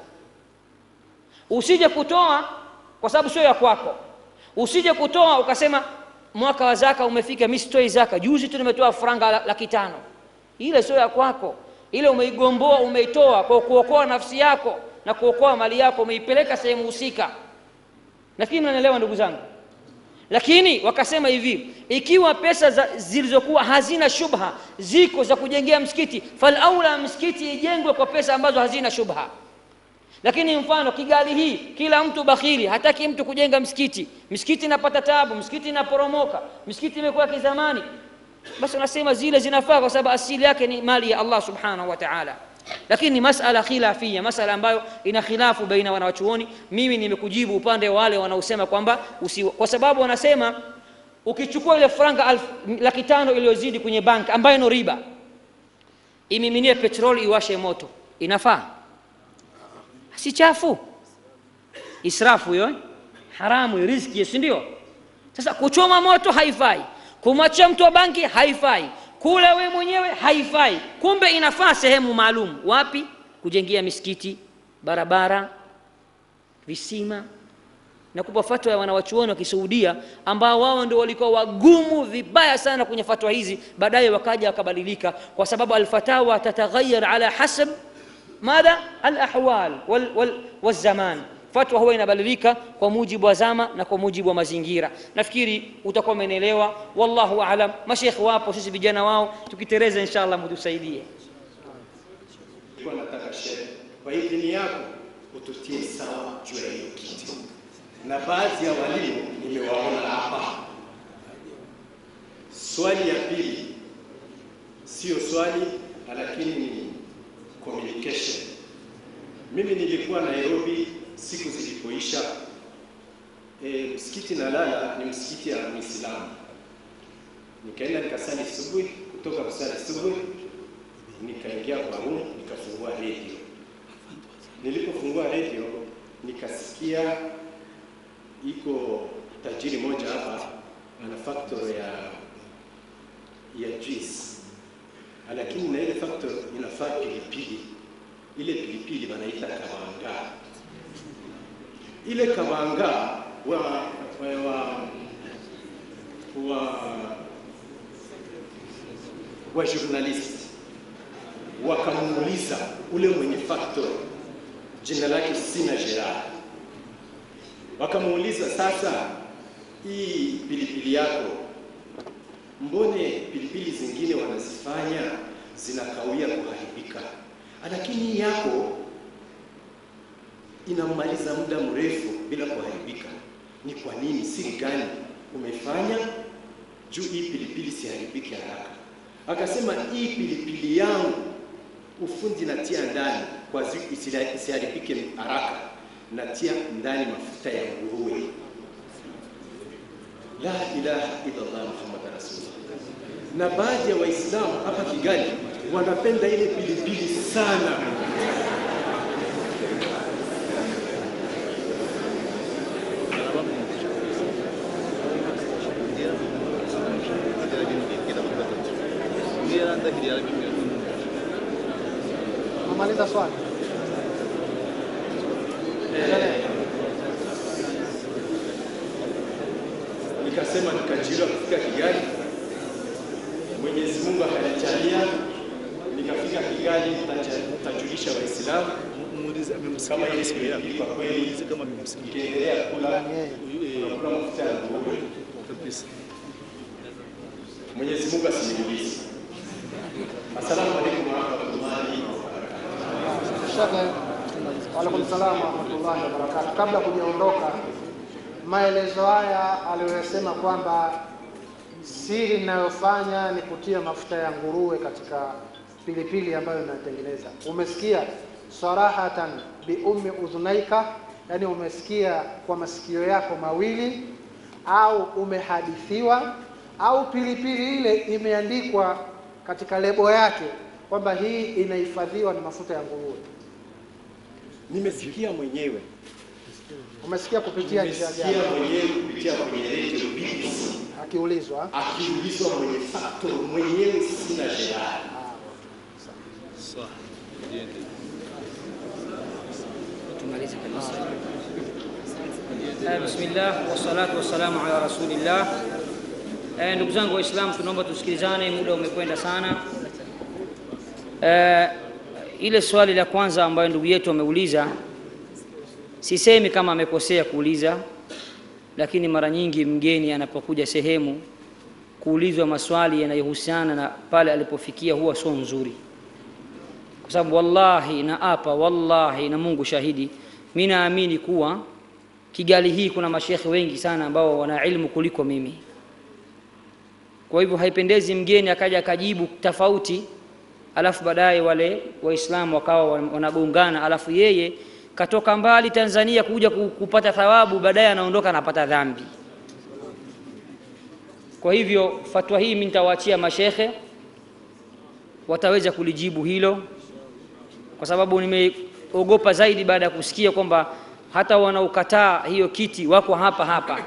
usije kutoa kwa sababu sio ya kwako usije kutoa ukasema mwaka wa zaka umefika mi sitoi zaka juzi tu nimetoa franga laki tano ile sio ya kwako ile umeigomboa umeitoa kwa kuokoa nafsi yako na kuokoa mali yako umeipeleka sehemu husika nafikiri mnanielewa ndugu zangu lakini wakasema hivi ikiwa pesa za, zilizokuwa hazina shubha ziko za kujengea msikiti falaula msikiti ijengwe kwa pesa ambazo hazina shubha lakini mfano kigali hii kila mtu bakhili hataki mtu kujenga msikiti msikiti inapata tabu msikiti inaporomoka msikiti imekuwa kizamani basi unasema zile zinafaa kwa sababu asili yake ni mali ya allah subhanahu wa taala lakini ni masala khilafia masala ambayo ina khilafu baina wanawachuoni mimi nimekujibu upande wa wale wanaosema kwamba kwa sababu wanasema ukichukua ile franga laki tano iliyozidi kwenye bank ambayo no riba imiminie petroli iwashe moto inafaa si chafu israfu hiyo haramu riski si ndio sasa kuchoma moto haifai kumwachia mtu wa banki haifai kula we mwenyewe haifai kumbe inafaa sehemu maalum wapi kujengea misikiti barabara visima na kupa fatwa ya wanawachuoni wa kisuudia ambao wao ndio walikuwa wagumu vibaya sana kwenye fatwa hizi baadaye wakaja wakabadilika kwa sababu alfatawa tataghayyar ala hasab madha alahwal wal, wal, walzaman fatwa huwa inabadilika kwa mujibu wa zama na kwa mujibu wa mazingira nafikiri utakuwa umenielewa wallahu alam mashekhe wapo sisi vijana wao tukitereza inshallah mtusaidie Nilikuwa nataka shehe, kwa idhini yako ututie sawa juu ya hiyo kiti, na baadhi ya walimu nimewaona hapa. Swali ya pili sio swali, lakini ni communication. Mimi nilikuwa Nairobi siku zilipoisha. E, msikiti Nalala ni msikiti ya Muislamu. Nikaenda nikasali subuhi, kutoka kusali subuhi nikaingia kwa room nikafungua redio. Nilipofungua redio nikasikia iko tajiri moja hapa ana factory ya ya juice, lakini na ile factory inafaa pilipili. Ile pilipili wanaita kabanga. Ile kabanga wa wa wa, wa, wa journalist wakamuuliza ule mwenye factory, jina lake sina Gerard, wakamuuliza sasa, hii pilipili yako mbone pilipili zingine wanazifanya zinakawia kuharibika, lakini hii yako inamaliza muda mrefu bila kuharibika. Ni kwa nini? Siri gani umefanya juu hii pilipili siharibike haraka? Akasema hii pilipili yangu ufundi natia ndani kwa zi- isila- isiharibike haraka, natia ndani mafuta ya nguruwe. La ilaha illallah Muhammad rasulullah. Na baadhi ya Waislamu hapa Kigali wanapenda ile pilipili sana. Umaliza swali. Endelea. Nikasema nikajira kufika Kigali, Mwenyezi Mungu akanijalia nikafika Kigali, nitaja- nitajulisha Waislamu kama ile pilipili kwa kweli ikiendelea kula unakula mafuta ya nguruwe. Mwenyezi Mungu asiniulize. Assalamu alaikum warahmatullahi wabarakatuh. Shekhe, waalaikum salaam warahmatullahi wabarakatuh. Kabla kujaondoka, maelezo haya aliyoyasema kwamba siri ninayofanya ni kutia mafuta ya nguruwe katika pilipili ambayo inatengeneza. Umesikia sarahatan bi ummi udhunaika, yani umesikia kwa masikio yako mawili, au umehadithiwa, au pilipili ile imeandikwa katika lebo yake kwamba hii inahifadhiwa na mafuta ya nguruwe. Nimesikia mwenyewe, Umesikia kupitia njia gani? nimesikia mwenyewe kupitia kwenye redio BBC Akiulizwa akiulizwa mwenye factor mwenyewe, sina jehadi tumalize kabisa. Eh, Bismillah wassalatu wassalamu ala rasulillah. Eh, ndugu zangu Waislamu, tunaomba tusikilizane, muda umekwenda sana. Eh, ile swali la kwanza ambayo ndugu yetu ameuliza, sisemi kama amekosea kuuliza, lakini mara nyingi mgeni anapokuja sehemu kuulizwa maswali yanayohusiana na pale alipofikia huwa sio nzuri kwa sababu wallahi na apa wallahi na Mungu shahidi, mi naamini kuwa Kigali hii kuna mashekhe wengi sana ambao wana ilmu kuliko mimi. Kwa hivyo haipendezi mgeni akaja akajibu tofauti, alafu baadaye wale Waislamu wakawa wanagongana, alafu yeye katoka mbali Tanzania kuja ku- kupata thawabu, baadaye anaondoka anapata dhambi. Kwa hivyo fatwa hii mimi nitawaachia mashekhe, wataweza kulijibu hilo kwa sababu nimeogopa zaidi baada ya kusikia kwamba hata wanaokataa hiyo kiti wako hapa hapa.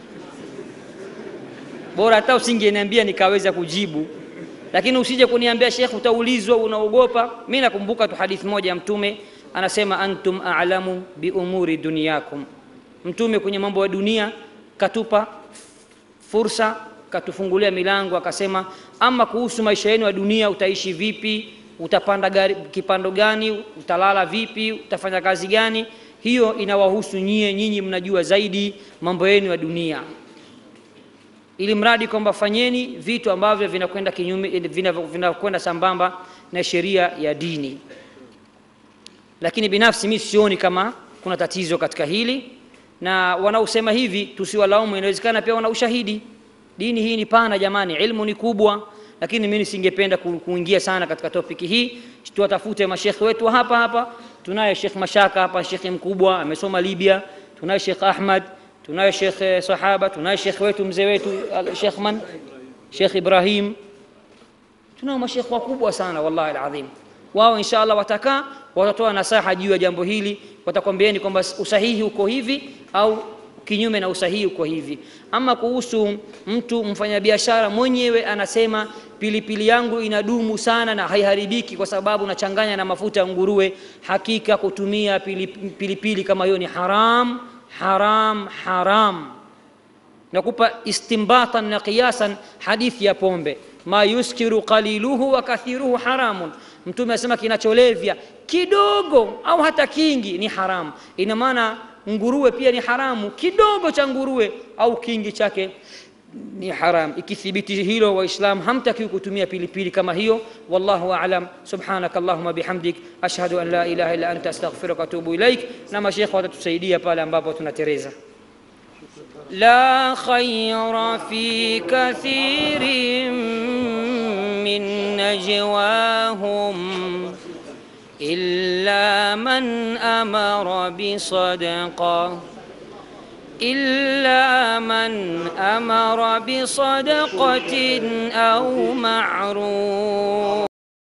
Bora hata usingeniambia nikaweza kujibu, lakini usije kuniambia Sheikh, utaulizwa, unaogopa. Mimi nakumbuka tu hadithi moja ya Mtume anasema, antum a'lamu bi umuri dunyakum. Mtume kwenye mambo ya dunia katupa fursa katufungulia milango akasema, ama kuhusu maisha yenu ya dunia, utaishi vipi, utapanda gari, kipando gani, utalala vipi, utafanya kazi gani, hiyo inawahusu nyie, nyinyi mnajua zaidi mambo yenu ya dunia, ili mradi kwamba fanyeni vitu ambavyo vinakwenda kinyume, vinavyo- vinakwenda sambamba na sheria ya dini. Lakini binafsi mi sioni kama kuna tatizo katika hili, na wanaosema hivi tusiwalaumu, inawezekana pia wana ushahidi. Dini hii ni pana jamani, ilmu ni kubwa, lakini mimi nisingependa ku- kuingia sana katika topiki hii. Tuwatafute mashekhe wetu wa hapa hapa. Tunaye Sheikh Mashaka hapa, shekhe mkubwa amesoma Libya. Tunaye Sheikh Ahmad, tunaye Sheikh eh, Sahaba, tunaye shekhe wetu mzee wetu al- Sheikh man Sheikh Ibrahim tunao mashekhe wakubwa sana wallahi alazim wao insha allah watakaa watatoa nasaha juu ya jambo hili watakwambieni kwamba usahihi uko hivi au kinyume na usahihi uko hivi ama kuhusu mtu mfanyabiashara mwenyewe anasema pilipili yangu inadumu sana na haiharibiki kwa sababu nachanganya na mafuta ya nguruwe hakika kutumia pilipili, pilipili kama hiyo ni haram haram haram nakupa istimbatan na qiyasan hadithi ya pombe ma yuskiru qaliluhu wa kathiruhu haramun mtume anasema kinacholevya kidogo au hata kingi ni haramu ina maana nguruwe pia ni haramu kidogo cha nguruwe au kingi chake ni haram ikithibiti hilo waislam hamtakiwi kutumia pilipili kama hiyo wallahu alam subhanaka allahuma bihamdik ashhadu an la ilaha illa anta astaghfiruka watubu ilaik na mashekhe watatusaidia pale ambapo tunatereza لا خير في كثير من نجواهم إلا من أمر بصدقة إلا من أمر بصدقة أو معروف